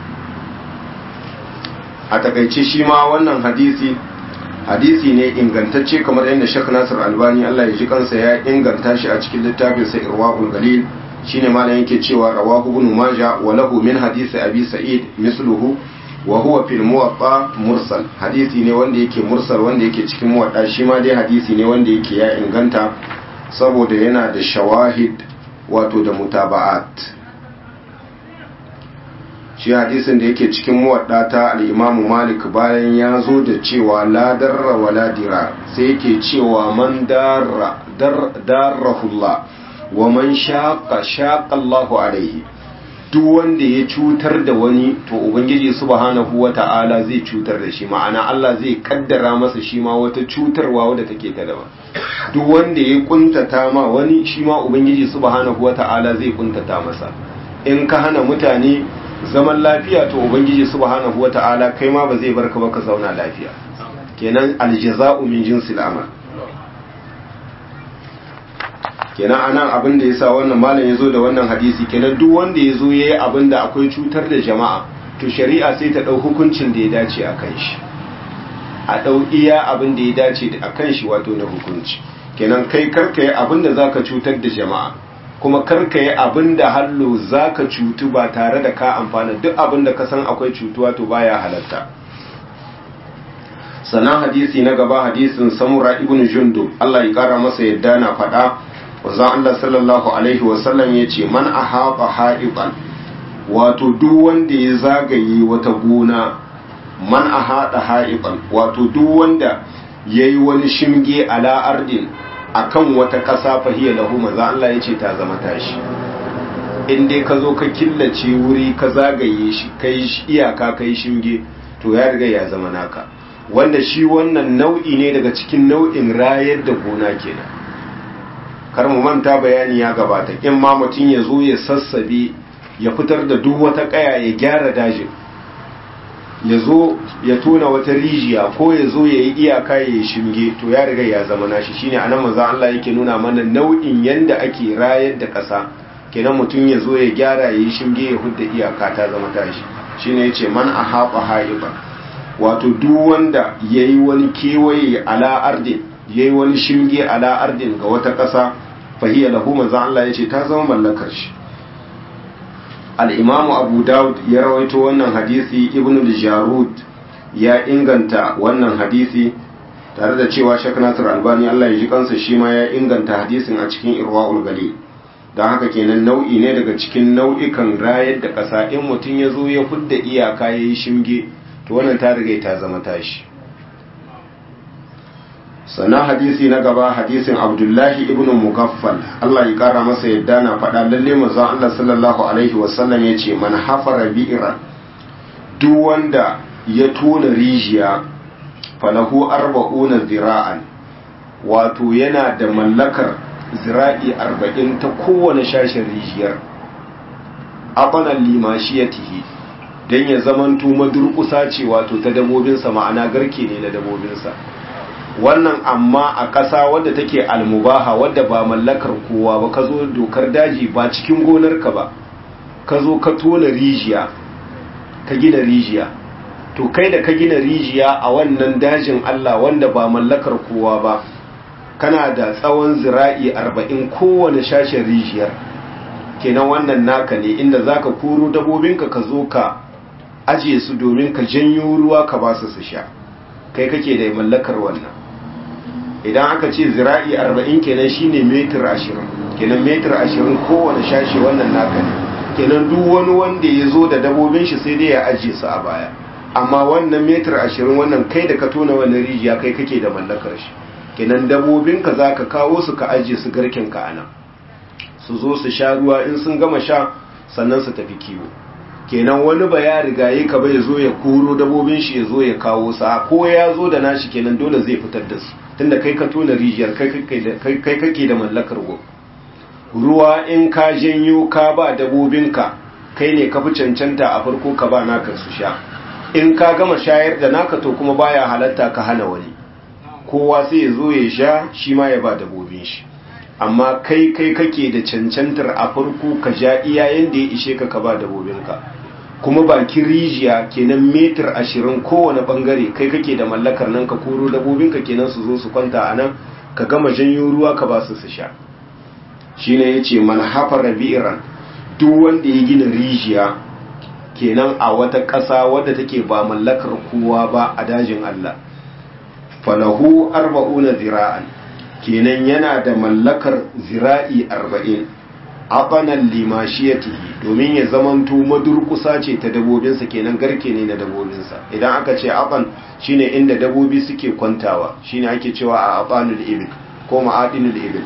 a takaice shi ma wannan hadisi hadisi ne ingantacce kamar yadda Sheikh Nasir Albani Allah ya ji kansa ya inganta shi a cikin littafin sa Irwaul Galil shine malam yake cewa rawahu ibn Majah wa lahu min hadisi Abi Sa'id misluhu wa huwa fil Muwatta mursal hadisi ne wanda yake mursal wanda yake cikin Muwatta shi ma dai hadisi ne wanda yake ya inganta saboda yana da shawahid wato da mutaba'at shi hadisin da yake cikin muwadda ta al'imamu malik bayan ya zo da cewa la darra wa la dira sai yake cewa man darra darrahullah wa man shaqa shaqa Allahu alaihi duk wanda ya cutar da wani to ubangiji subhanahu wata'ala zai cutar da shi ma'ana Allah zai kaddara masa shi ma wata cutarwa wadda take ta daban duk wanda ya kuntata ma wani shi ma ubangiji subhanahu wata'ala zai kuntata masa in ka hana mutane zaman lafiya to ubangiji subhanahu wata'ala kai ma ba zai barka ba ka zauna lafiya kenan aljaza'u min jinsil amal kenan anan abin da yasa wannan malam yazo da wannan hadisi kenan duk wanda yazo yayi abin da akwai cutar da jama'a to shari'a sai ta dau hukuncin da ya dace a kan shi a dau iya abin da ya dace a kan shi wato na hukunci kenan kai karka yi abin da zaka cutar da jama'a kuma karka yi abin da hallo za ka cutu ba tare da ka amfana duk abin da ka san akwai cutuwa to baya halatta sannan hadisi na gaba hadisin samura ibn jundub Allah ya kara masa yadda na faɗa wazan Allah sallallahu alaihi wasallam ya ce man a haɓa ha'iban wato duk wanda ya zagaye wata gona man a haɗa ha'iban wato duk wanda ya yi wani shimge ala ardin akan wata ƙasa fahiyar lahu maza Allah ya ce ta zama tashi in dai ka zo ka killace wuri ka zagaye shi kai iyaka kai shinge to ya riga ya zama naka wanda shi wannan nau'i ne daga cikin nau'in rayar da gona kenan kar mu manta bayani ya gabata in ma mutum ya zo ya sassabe ya fitar da duk wata ƙaya ya gyara dajin ya zo ya tona wata rijiya ko ya zo ya yi iyaka ya yi shinge to ya riga ya zama nashi shine anan manzo Allah yake nuna mana nau'in yanda ake rayar da ƙasa kenan mutum ya zo ya gyara ya yi shinge ya hudda iyaka ta zama tashi shine yace man ahaba haiba wato duk wanda yayi wani kewaye ala ardin yayi wani shinge ala ardin ga wata ƙasa fahiya lahu manzo Allah yace ta zama mallakar shi al'imamu abu daud ya rawaito wannan hadisi ibn al-jarud ya inganta wannan hadisi tare da cewa shek nasir albani allah ya ji kansa shi ma ya inganta hadisin a cikin irwa'ul gali don haka kenan nau'i ne daga cikin nau'ikan rayar da ƙasa in mutum ya zo ya fudda iyaka ya yi shimge to wannan ta riga ta zama tashi sannan hadisi na gaba hadisin abdullahi ibn mugaffal Allah ya kara masa yadda na faɗa lalle manzon Allah sallallahu alaihi wasallam ya ce man hafara bi'ran duk wanda ya tona rijiya falahu arba'una zira'an wato yana da mallakar zira'i arba'in ta kowane shashin rijiyar abanan limashiyatihi don ya zamanto madurkusa ce wato ta dabobinsa ma'ana garke ne na dabobinsa wannan amma a ƙasa wadda take almubaha wadda ba mallakar kowa ba ka zo dokar daji ba cikin gonarka ba ka zo ka tona rijiya ka gina rijiya to kai da ka gina rijiya a wannan dajin Allah wanda ba mallakar kowa ba kana da tsawon zira'i arba'in kowane shashin rijiyar kenan wannan naka ne inda zaka koro dabobinka ka zo ka aje su domin ka janyo ruwa ka ba su su sha kai kake da mallakar wannan idan aka ce zira'i arba'in kenan shine metir ashirin kenan metir ashirin kowane shashi wannan naka ne kenan duk wani wanda ya zo da dabobin shi sai dai ya ajiye su a baya amma wannan metir ashirin wannan kai da ka tona wannan rijiya kai kake da mallakar shi kenan dabobin ka za ka kawo su ka ajiye su garken ka anan su zo su sha ruwa in sun gama sha sannan su tafi kiwo kenan wani ba ya riga yi ka bai zo ya koro dabobin shi ya zo ya kawo sa ko ya zo da nashi kenan dole zai fitar da su tunda kai ka tona rijiyar kai kake da mallakar ruwa in ka janyo ka ba dabobinka kai ne ka fi cancanta a farko ka ba naka su sha in ka gama shayar da naka to kuma baya halatta ka hana wani kowa sai ya zo ya sha shi ma ya ba dabobin shi amma kai kai kake da cancantar a farko ka ja iyayen da ya ishe ka ka ba dabobinka kuma bakin rijiya kenan metir ashirin kowane bangare kai kake da mallakar nan ka koro dabobinka kenan su zo su kwanta a nan ka gama janyo ruwa ka ba su su sha shine yace man hafara bi'ran duk wanda ya gina rijiya kenan a wata ƙasa wadda take ba mallakar kowa ba a dajin Allah falahu arba'una zira'an kenan yana da mallakar zira'i arba'in aqanan limashiyatihi domin ya zamanto madurkusa ce ta dabobinsa kenan garke ne na dabobinsa idan aka ce aqan shine inda dabobi suke kwantawa shine ake cewa a aqanul ibil ko ma'adinul ibil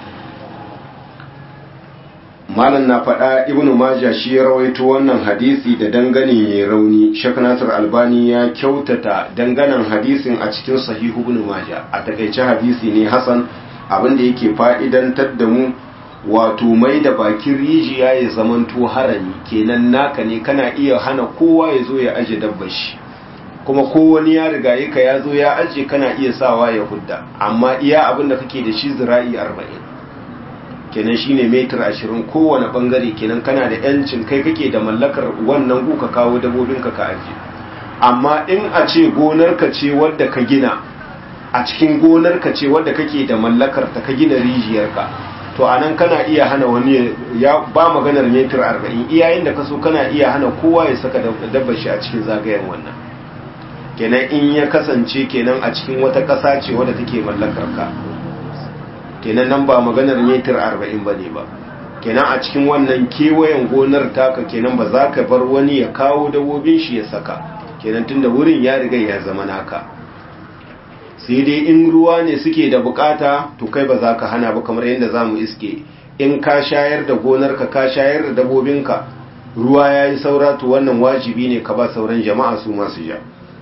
malam na faɗa ibnu majah shi ya rawaito wannan hadisi da dangane mai rauni shek nasir albani ya kyautata danganan hadisin a cikin sahihu ibnu majah a takaice hadisi ne hasan abinda yake fa'idantar da mu wato mai da bakin rijiya ya zamanto harami kenan naka ne kana iya hana kowa ya zo ya aje dabbar shi kuma kowani ya riga ka ya zo ya aje kana iya sawa ya hudda amma iya abinda kake da shi zira'i arba'in kenan shine metir ashirin kowane bangare kenan kana da yancin kai kake da mallakar wannan gu ka kawo dabobinka ka aje amma in a ce gonarka ce wadda ka gina a cikin gonarka ce wadda kake da mallakar ta ka gina rijiyarka to anan kana iya hana wani ya ba maganar metir arba'in iyayen da kaso kana iya hana kowa ya saka dabbar shi a cikin zagayen wannan kenan in ya kasance kenan a cikin wata ƙasa ce wadda take mallakar ka kenan nan ba maganar metir arba'in ba ne ba kenan a cikin wannan kewayen gonar taka kenan ba za ka bar wani ya kawo dabobin shi ya saka kenan tunda wurin ya riga ya zama naka sai dai in ruwa ne suke da bukata to kai ba za ka hana ba kamar yadda za mu iske in ka shayar da gonarka ka shayar da dabobinka ruwa ya yi saura to wannan wajibi ne ka ba sauran jama'a su masu ja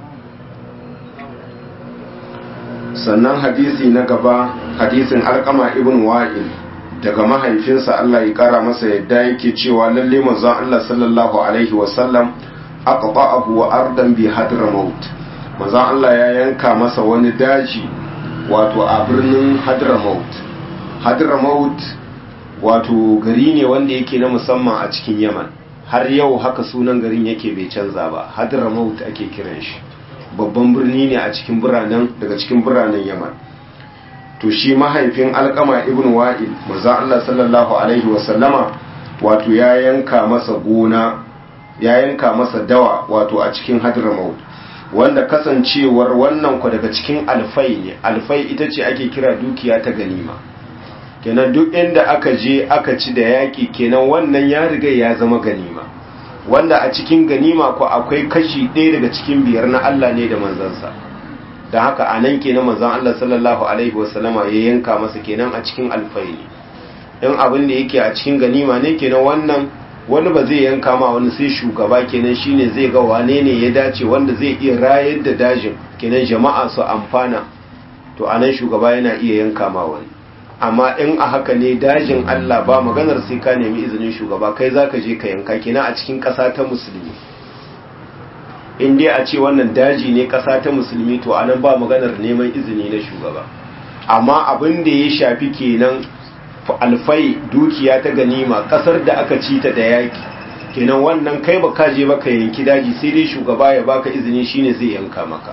sannan hadisi na gaba hadisin alkama ibn wa'il daga mahaifinsa Allah ya kara masa yadda yake cewa lalle manzon Allah sallallahu alaihi wasallam aqta'ahu wa ardan bi hadramaut manzon Allah ya yanka masa wani daji wato a birnin hadramaut hadramaut wato gari ne wanda yake na musamman a cikin yaman har yau haka sunan garin yake bai canza ba hadramaut ake kiran shi babban birni ne a cikin biranen daga cikin biranen yaman to shi mahaifin alkama ibn wa'il maza Allah sallallahu alaihi wasallama wato ya yanka masa gona ya yanka masa dawa wato a cikin hadramaut wanda kasancewar wannan ku daga cikin alfai ne alfai ita ce ake kira dukiya ta ganima kenan duk inda aka je aka ci da yaki kenan wannan ya riga ya zama ganima wanda a cikin ganima ko akwai kashi ɗaya daga cikin biyar na Allah ne da manzansa da haka a nan kenan manzan Allah sallallahu alaihi wasallama ya yanka masa kenan a cikin alfai ne in abin da yake a cikin ganima ne kenan wannan wani ba zai yanka ma wani sai shugaba kenan shine zai ga wane ne ya dace wanda zai iya rayar da dajin kenan jama'a su amfana to anan shugaba yana iya yanka ma wani amma in a haka ne dajin Allah ba maganar sai ka nemi izinin shugaba kai zaka je ka yanka kenan a cikin ƙasa ta musulmi in dai a ce wannan daji ne ƙasa ta musulmi to anan ba maganar neman izini na shugaba amma abin da ya shafi kenan alfai dukiya ta ganima ƙasar da aka ci ta da yaki kenan wannan kai ba ka je ba ka yanki daji sai dai shugaba ya baka izini shine zai yanka maka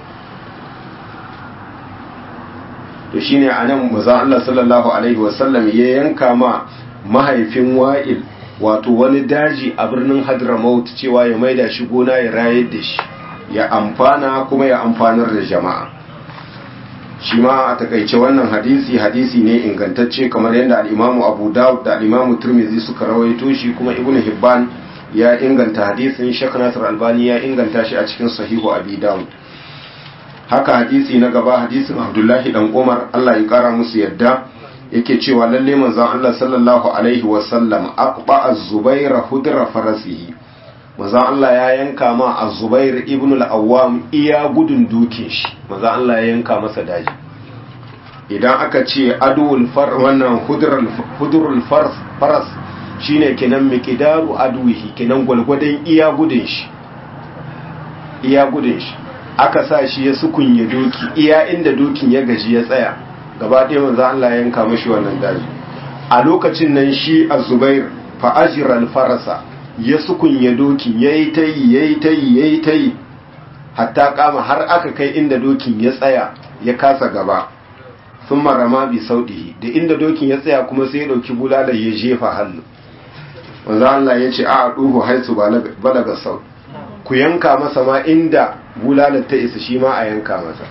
to shine anan manzon Allah sallallahu alaihi wasallam ya yanka ma mahaifin Wa'il wato wani daji a birnin Hadramaut cewa ya maida shi gona ya rayar da shi ya amfana kuma ya amfanar da jama'a shi ma a takaice wannan hadisi hadisi ne ingantacce kamar yadda al'imamu abu dawud da al'imamu turmizi suka rawaito shi kuma ibnu hibban ya inganta hadisin shek nasir albani ya inganta shi a cikin sahihu abi dawud haka hadisi na gaba hadisin abdullahi dan umar allah ya kara musu yadda yake cewa lalle manzon allah sallallahu alaihi wasallam aqba az-zubair hudra farasihi manzon allah ya yanka ma az-zubair ibn al-awwam iya gudun dukin shi manzon allah ya yanka masa daji idan aka ce adul far wannan hudrul faras shine kenan miqdaru aduhi kenan gwalgwadon iya gudun shi iya gudun shi aka sa shi ya sukunye doki iya inda dokin ya gaji ya tsaya gaba ɗaya manzo Allah ya yanka mashi wannan daji a lokacin nan shi az-zubair fa ajra al-farasa ya sukunye dokin yayi tayi yayi tayi yayi tayi hatta kama har aka kai inda dokin ya tsaya ya kasa gaba sun marama bi sauɗihi da inda dokin ya tsaya kuma sai ya ɗauki bulalar ya jefa hannu wanzu Allah ya ce a ɗuhu haisu balaga sau ku yanka masa ma inda bulalar ta isa shi ma a yanka masa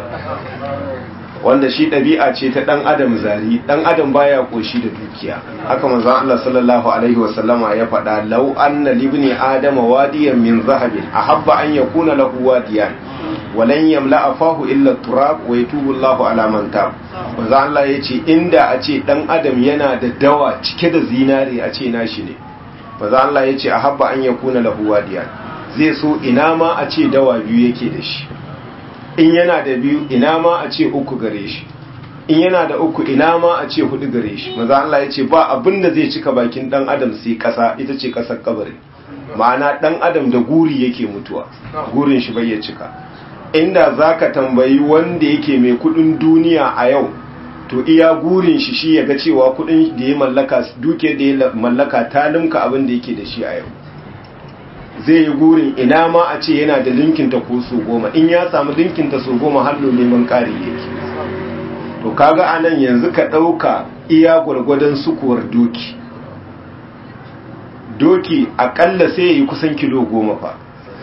wanda shi ɗabi'a ce ta ɗan adam zari ɗan adam baya ƙoshi da dukiya haka manzo Allah sallallahu alaihi wasallama ya faɗa lau anna libni adama wadiyan min zahabin ahabba an yakuna lahu wadiyan walan yamla afahu illa turab wa yatubu Allahu ala man tab manzo Allah yace inda a ce dan adam yana da dawa cike da zinare a ce nashi ne manzo Allah yace ahabba an yakuna lahu wadiyan zai so ina ma a ce dawa biyu yake da shi in yana da biyu ina ma a ce uku gare shi in yana da uku ina ma a ce hudu gare shi manzo Allah yace ba abin da zai cika bakin dan adam sai kasa ita ce kasar kabari ma'ana dan adam da guri yake mutuwa gurin shi bai ya cika inda za ka tambayi wanda yake mai kudin duniya a yau to iya gurin shi shi ya ga cewa kudin da ya mallaka duke da ya mallaka ta limka abin da yake da shi a yau zai yi gurin ina ma a ce yana da linkinta ko so goma in ya samu linkinta so goma hallo neman kari yake to kaga a nan yanzu ka ɗauka iya gwargwadon sukuwar doki doki akalla sai ya yi kusan kilo goma fa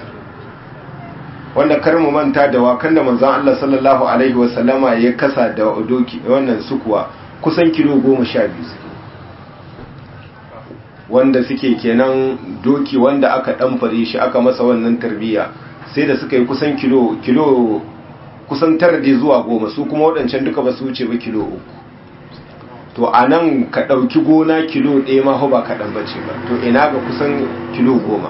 wanda kar mu manta da wakan da manzon Allah sallallahu alaihi wasallama ya kasa da doki wannan sukuwa kusan kilo goma sha biyu wanda suke kenan doki wanda aka ɗanfare shi aka masa wannan tarbiyya sai da suka yi kusan kilo kilo kusan tara da zuwa goma su kuma waɗancan duka ba su wuce ba kilo uku to a nan ka ɗauki gona kilo ɗaya ma ba kaɗan bace ba to ina ga kusan kilo goma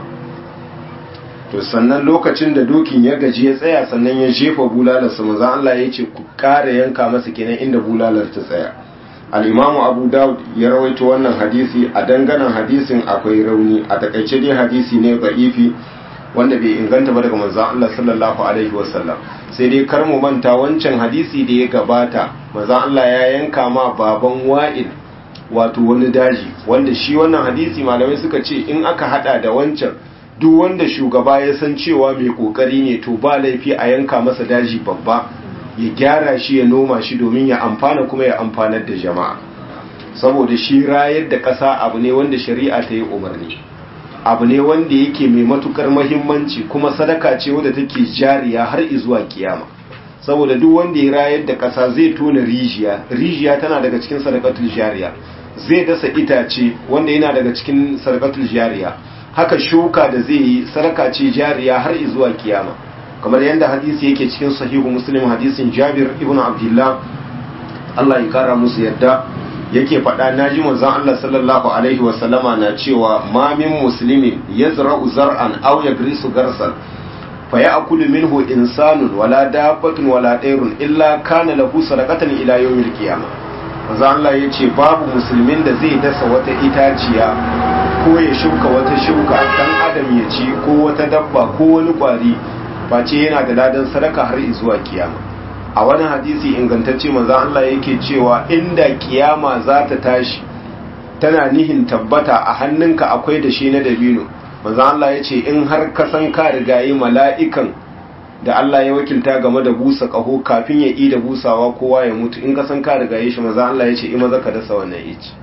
to sannan lokacin da dokin ya gaji ya tsaya sannan ya jefa bulalarsa maza Allah ya ce ku ƙara yanka masa kenan inda bulalar ta tsaya al'imamu abu dawud ya rawaito wannan hadisi a danganan hadisin akwai rauni a takaice dai hadisi ne ba'ifi wanda bai inganta ba daga manzon Allah sallallahu alaihi wasallam sai dai kar mu manta wancan hadisi da ya gabata manzon Allah ya yanka ma baban wa'il wato wani daji wanda shi wannan hadisi malamai suka ce in aka hada da wancan duk wanda shugaba ya san cewa mai kokari ne to ba laifi a yanka masa daji babba ya gyara shi ya noma shi domin ya amfana kuma ya amfanar da jama'a saboda shi rayar da ƙasa abu ne wanda shari'a ta yi umarni abu ne wanda yake mai matukar mahimmanci kuma sadaka ce wadda take jariya har izuwa kiyama saboda duk wanda ya rayar da ƙasa zai tona rijiya rijiya tana daga cikin sadakatul jariya zai dasa itace wanda yana daga cikin sadakatul jariya haka shuka da zai yi sadaka ce jariya har izuwa kiyama kamar yadda hadisi yake cikin sahihu muslim hadisin jabir ibn abdullah Allah ya kara musu yadda yake faɗa naji manzon Allah sallallahu alaihi wasallama na cewa ma min muslimin yazra'u zar'an aw yagrisu garsan fa ya'kulu minhu insanun wala dabbatun wala dairun illa kana lahu sadaqatan ila yawmil qiyamah manzon Allah yace babu musulmin da zai dasa wata itaciya ko ya shuka wata shuka dan adam ya ci ko wata dabba ko wani kwari face yana da ladan sadaka har zuwa kiyama a wani hadisi ingantacce manzon Allah yake cewa inda kiyama za ta tashi tana nihin tabbata a hannunka akwai da shi na dabino manzon Allah ya ce in har ka san ka rigayi mala'ikan da Allah ya wakilta game da busa kaho kafin ya yi da busawa kowa ya mutu in ka san ka rigaye shi manzon Allah ya ce in maza ka dasa wannan ici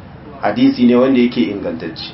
hadisi ne wanda yake ingantacce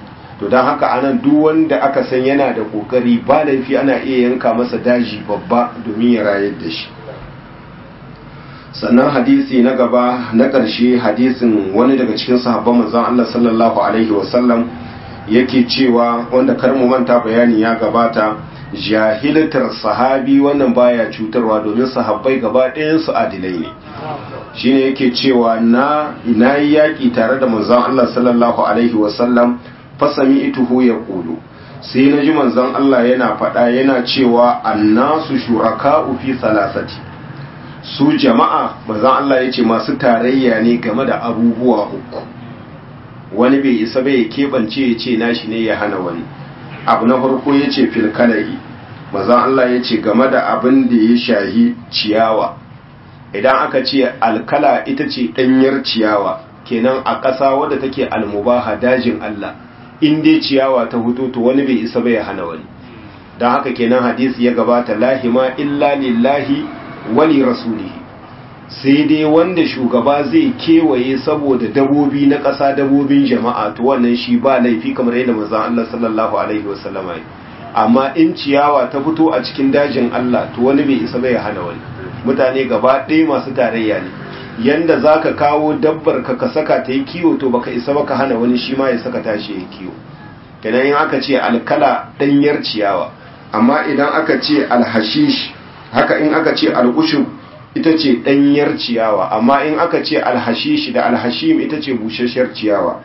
to don haka anan duk wanda aka san yana da kokari ba laifi ana iya yanka masa daji babba domin ya rayar da shi sannan hadisi na gaba na ƙarshe hadisin wani daga cikin sahabban manzon Allah sallallahu alaihi wasallam yake cewa wanda kar mu manta bayani ya gabata jahiltar sahabi wannan baya cutarwa domin sahabbai gaba ɗayan su adilai ne shine yake cewa na ina yi yaƙi tare da manzon Allah sallallahu alaihi wasallam fasami ituhu ya kulu sai na ji manzon Allah yana faɗa yana cewa annasu shuraka'u fi salasati su jama'a manzon Allah ya ce masu tarayya ne game da abubuwa uku wani bai isa bai keɓance ya ce nashi ne ya hana wani abu na farko ya ce filkalari manzon Allah ya ce game da abin da ya shahi ciyawa idan aka ce alkala ita ce ɗanyar ciyawa kenan a ƙasa wadda take almubaha dajin Allah in dai ciyawa ta hutu to wani bai isa bai hana wani don haka kenan hadisi ya gabata lahima illa lillahi wali rasulihi sai dai wanda shugaba zai kewaye saboda dabobi na ƙasa dabobin jama'a to wannan shi ba laifi kamar yadda manzon Allah sallallahu alaihi wasallama amma in ciyawa ta fito a cikin dajin Allah to wani bai isa bai hana wani mutane gaba ɗaya masu tarayya ne yanda zaka kawo dabbar ka ka saka ta yi kiwo to baka isa baka hana wani shi ma ya saka tashi ya kiwo kenan in aka ce alkala ɗanyar ciyawa amma idan aka ce alhashish haka in aka ce al'ushub ita ce ɗanyar ciyawa amma in aka ce alhashish da alhashim ita ce busasshiyar ciyawa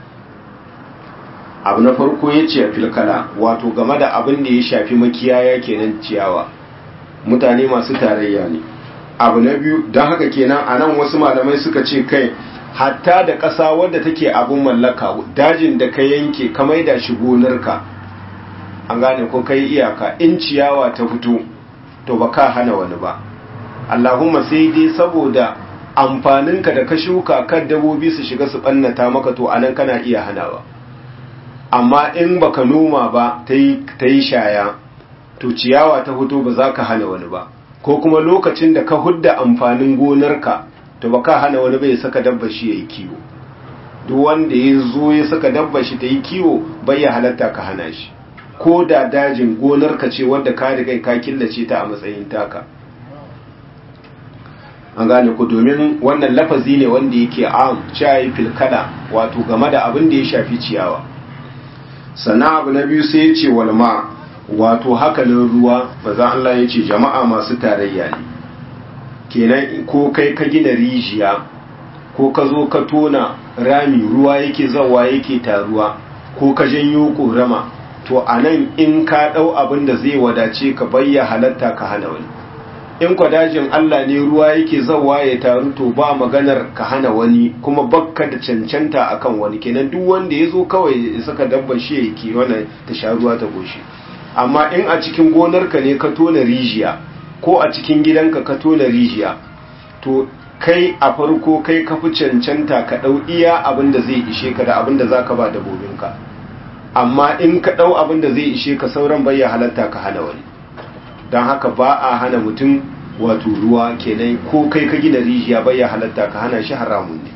abu na farko ya ce filkala wato game da abin da ya shafi makiyaya kenan ciyawa mutane masu tarayya ne abu na biyu don haka kenan a nan wasu malamai suka ce kai hatta da ƙasa wadda take abin mallaka dajin da ka yanke ka maida shi gonarka an gane ko kai iyaka in ciyawa ta fito to ba ka hana wani ba allahumma sai dai saboda amfaninka da ka shuka kan dabobi su shiga su ɓannata maka to anan kana iya hanawa amma in baka noma ba ta yi shaya to ciyawa ta fito ba za ka hana wani ba ko kuma lokacin da ka hudda amfanin gonarka to ba ka hana wani bai saka dabba shi ya yi kiwo duk wanda ya zo ya saka dabba shi ta yi kiwo bai ya halatta ka hana shi ko da dajin gonarka ce wadda ka riga ka killace ta a matsayin taka an gane ku domin wannan lafazi ne wanda yake am cayi filkada wato game da abin da ya shafi ciyawa sana abu na biyu sai ya ce walma wato hakalin ruwa maza Allah ya ce jama'a masu tarayya ne kenan ko kai ka gina rijiya ko ka zo ka tona rami ruwa yake zawa yake taruwa ko ka janyo korama to a nan in ka ɗau abin da zai wadace ka bayya halatta ka hana wani in kwadajin Allah ne ruwa yake zawa ya taru to ba maganar ka hana wani kuma bakka da cancanta akan wani kenan duk wanda ya zo kawai ya saka dabba shi ya ke wannan ta sha ruwa ta goshi amma in a cikin gonarka ne ka tona rijiya ko a cikin gidanka ka tona rijiya to kai a farko kai ka fi cancanta ka ɗau iya abin da zai ishe ka da abin da za ka ba dabobinka amma in ka ɗau abin da zai ishe ka sauran bayya halatta ka hana wani don haka ba a hana mutum wato ruwa kenan ko kai ka gina rijiya bayya halatta ka hana shi haramun ne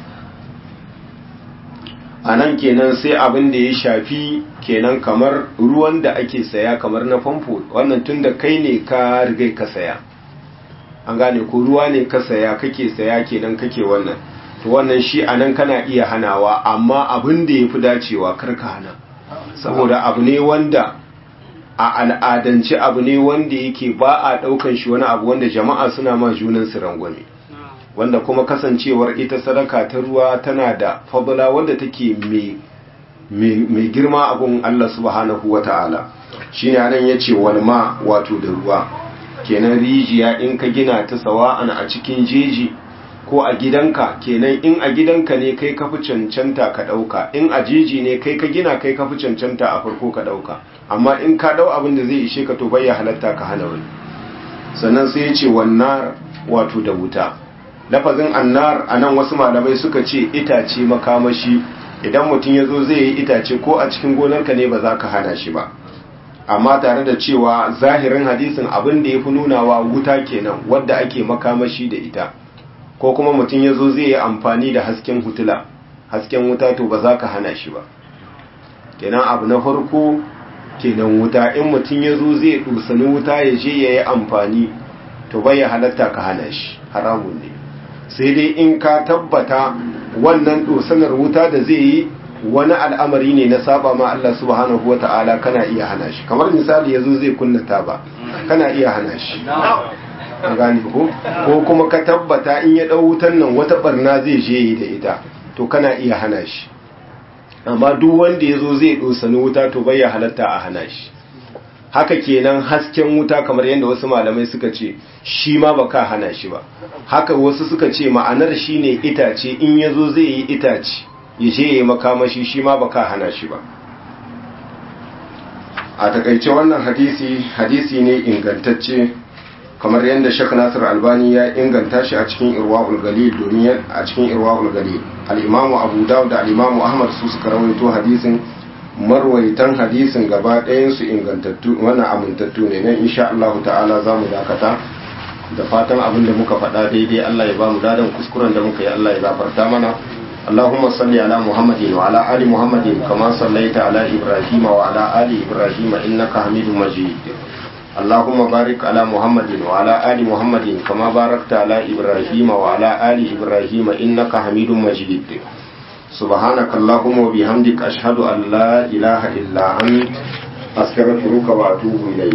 a nan kenan sai abin da ya shafi kenan kamar ruwan da ake saya kamar na famfo wannan tun da kai ne ka rigai ka saya an gane ko ruwa ne ka saya kake saya kenan kake wannan to wannan shi a nan kana iya hanawa amma abin da ya fi dacewa kar ka hana saboda abu ne wanda a al'adance abu ne wanda yake ba a ɗaukan shi wani abu wanda jama'a suna ma junan su rangwame wanda kuma kasancewar ita sadaka ta ruwa tana da fadula wanda take mai girma abun Allah subhanahu wa ta'ala shi ne anan ya ce walma wato da ruwa kenan rijiya in ka gina ta sawa'an a cikin jeji ko a gidanka kenan in a gidanka ne kai ka fi cancanta ka ɗauka in a jeji ne kai ka gina kai ka fi cancanta a farko ka ɗauka amma in ka ɗau abin da zai ishe ka to bai ya halatta ka hana wani sannan sai ya ce wannan wato da wuta lafazin annar a nan wasu malamai suka ce itace makamashi idan mutum ya zo zai yi itace ko a cikin gonarka ne ba za ka hana shi ba amma tare da cewa zahirin hadisin abin da ya fi nunawa wuta kenan wadda ake makamashi da ita ko kuma mutum ya zo zai yi amfani da hasken hutula hasken wuta to ba za ka hana shi ba kenan abu na farko kenan wuta in mutum ya zo zai dusani wuta ya je ya yi amfani to bai ya halatta ka hana shi haramun ne sai dai in ka tabbata wannan dosanar wuta da zai yi wani al'amari ne na saba ma Allah subhanahu wata'ala kana iya hana shi kamar misali yazo zai kunna taba kana iya hana shi an gane ko ko kuma ka tabbata in ya dau wutan nan wata barna zai je yi da ita to kana iya hana shi amma duk wanda yazo zai dosani wuta to bai ya halatta a hana shi haka kenan hasken wuta kamar yadda wasu malamai suka ce shi ma baka hana shi ba haka wasu suka ce ma'anar shine itace in yazo zai yi itace ya je ya makamashi shi ma baka hana shi ba a takaice wannan hadisi hadisi ne ingantacce kamar yadda Sheikh Nasir Albani ya inganta shi a cikin Irwaul Galil domin a cikin Irwaul Galil al-Imam Abu Dawud da al-Imam Ahmad su suka rawaito hadisin marwaitan hadisin gaba ɗayan su ingantattu wannan amintattu ne nan insha Allah ta'ala zamu dakata da fatan abin da muka faɗa daidai Allah ya ba mu dadan kuskuren da muka yi Allah ya gafarta mana اللهم صل على محمد وعلى آل محمد كما صليت على إبراهيم وعلى آل إبراهيم إنك حميد مجيد اللهم بارك على محمد وعلى آل محمد كما باركت على إبراهيم وعلى آل إبراهيم إنك حميد مجيد سبحانك اللهم وبحمدك أشهد أن لا إله إلا أنت أستغفرك وأتوب إليك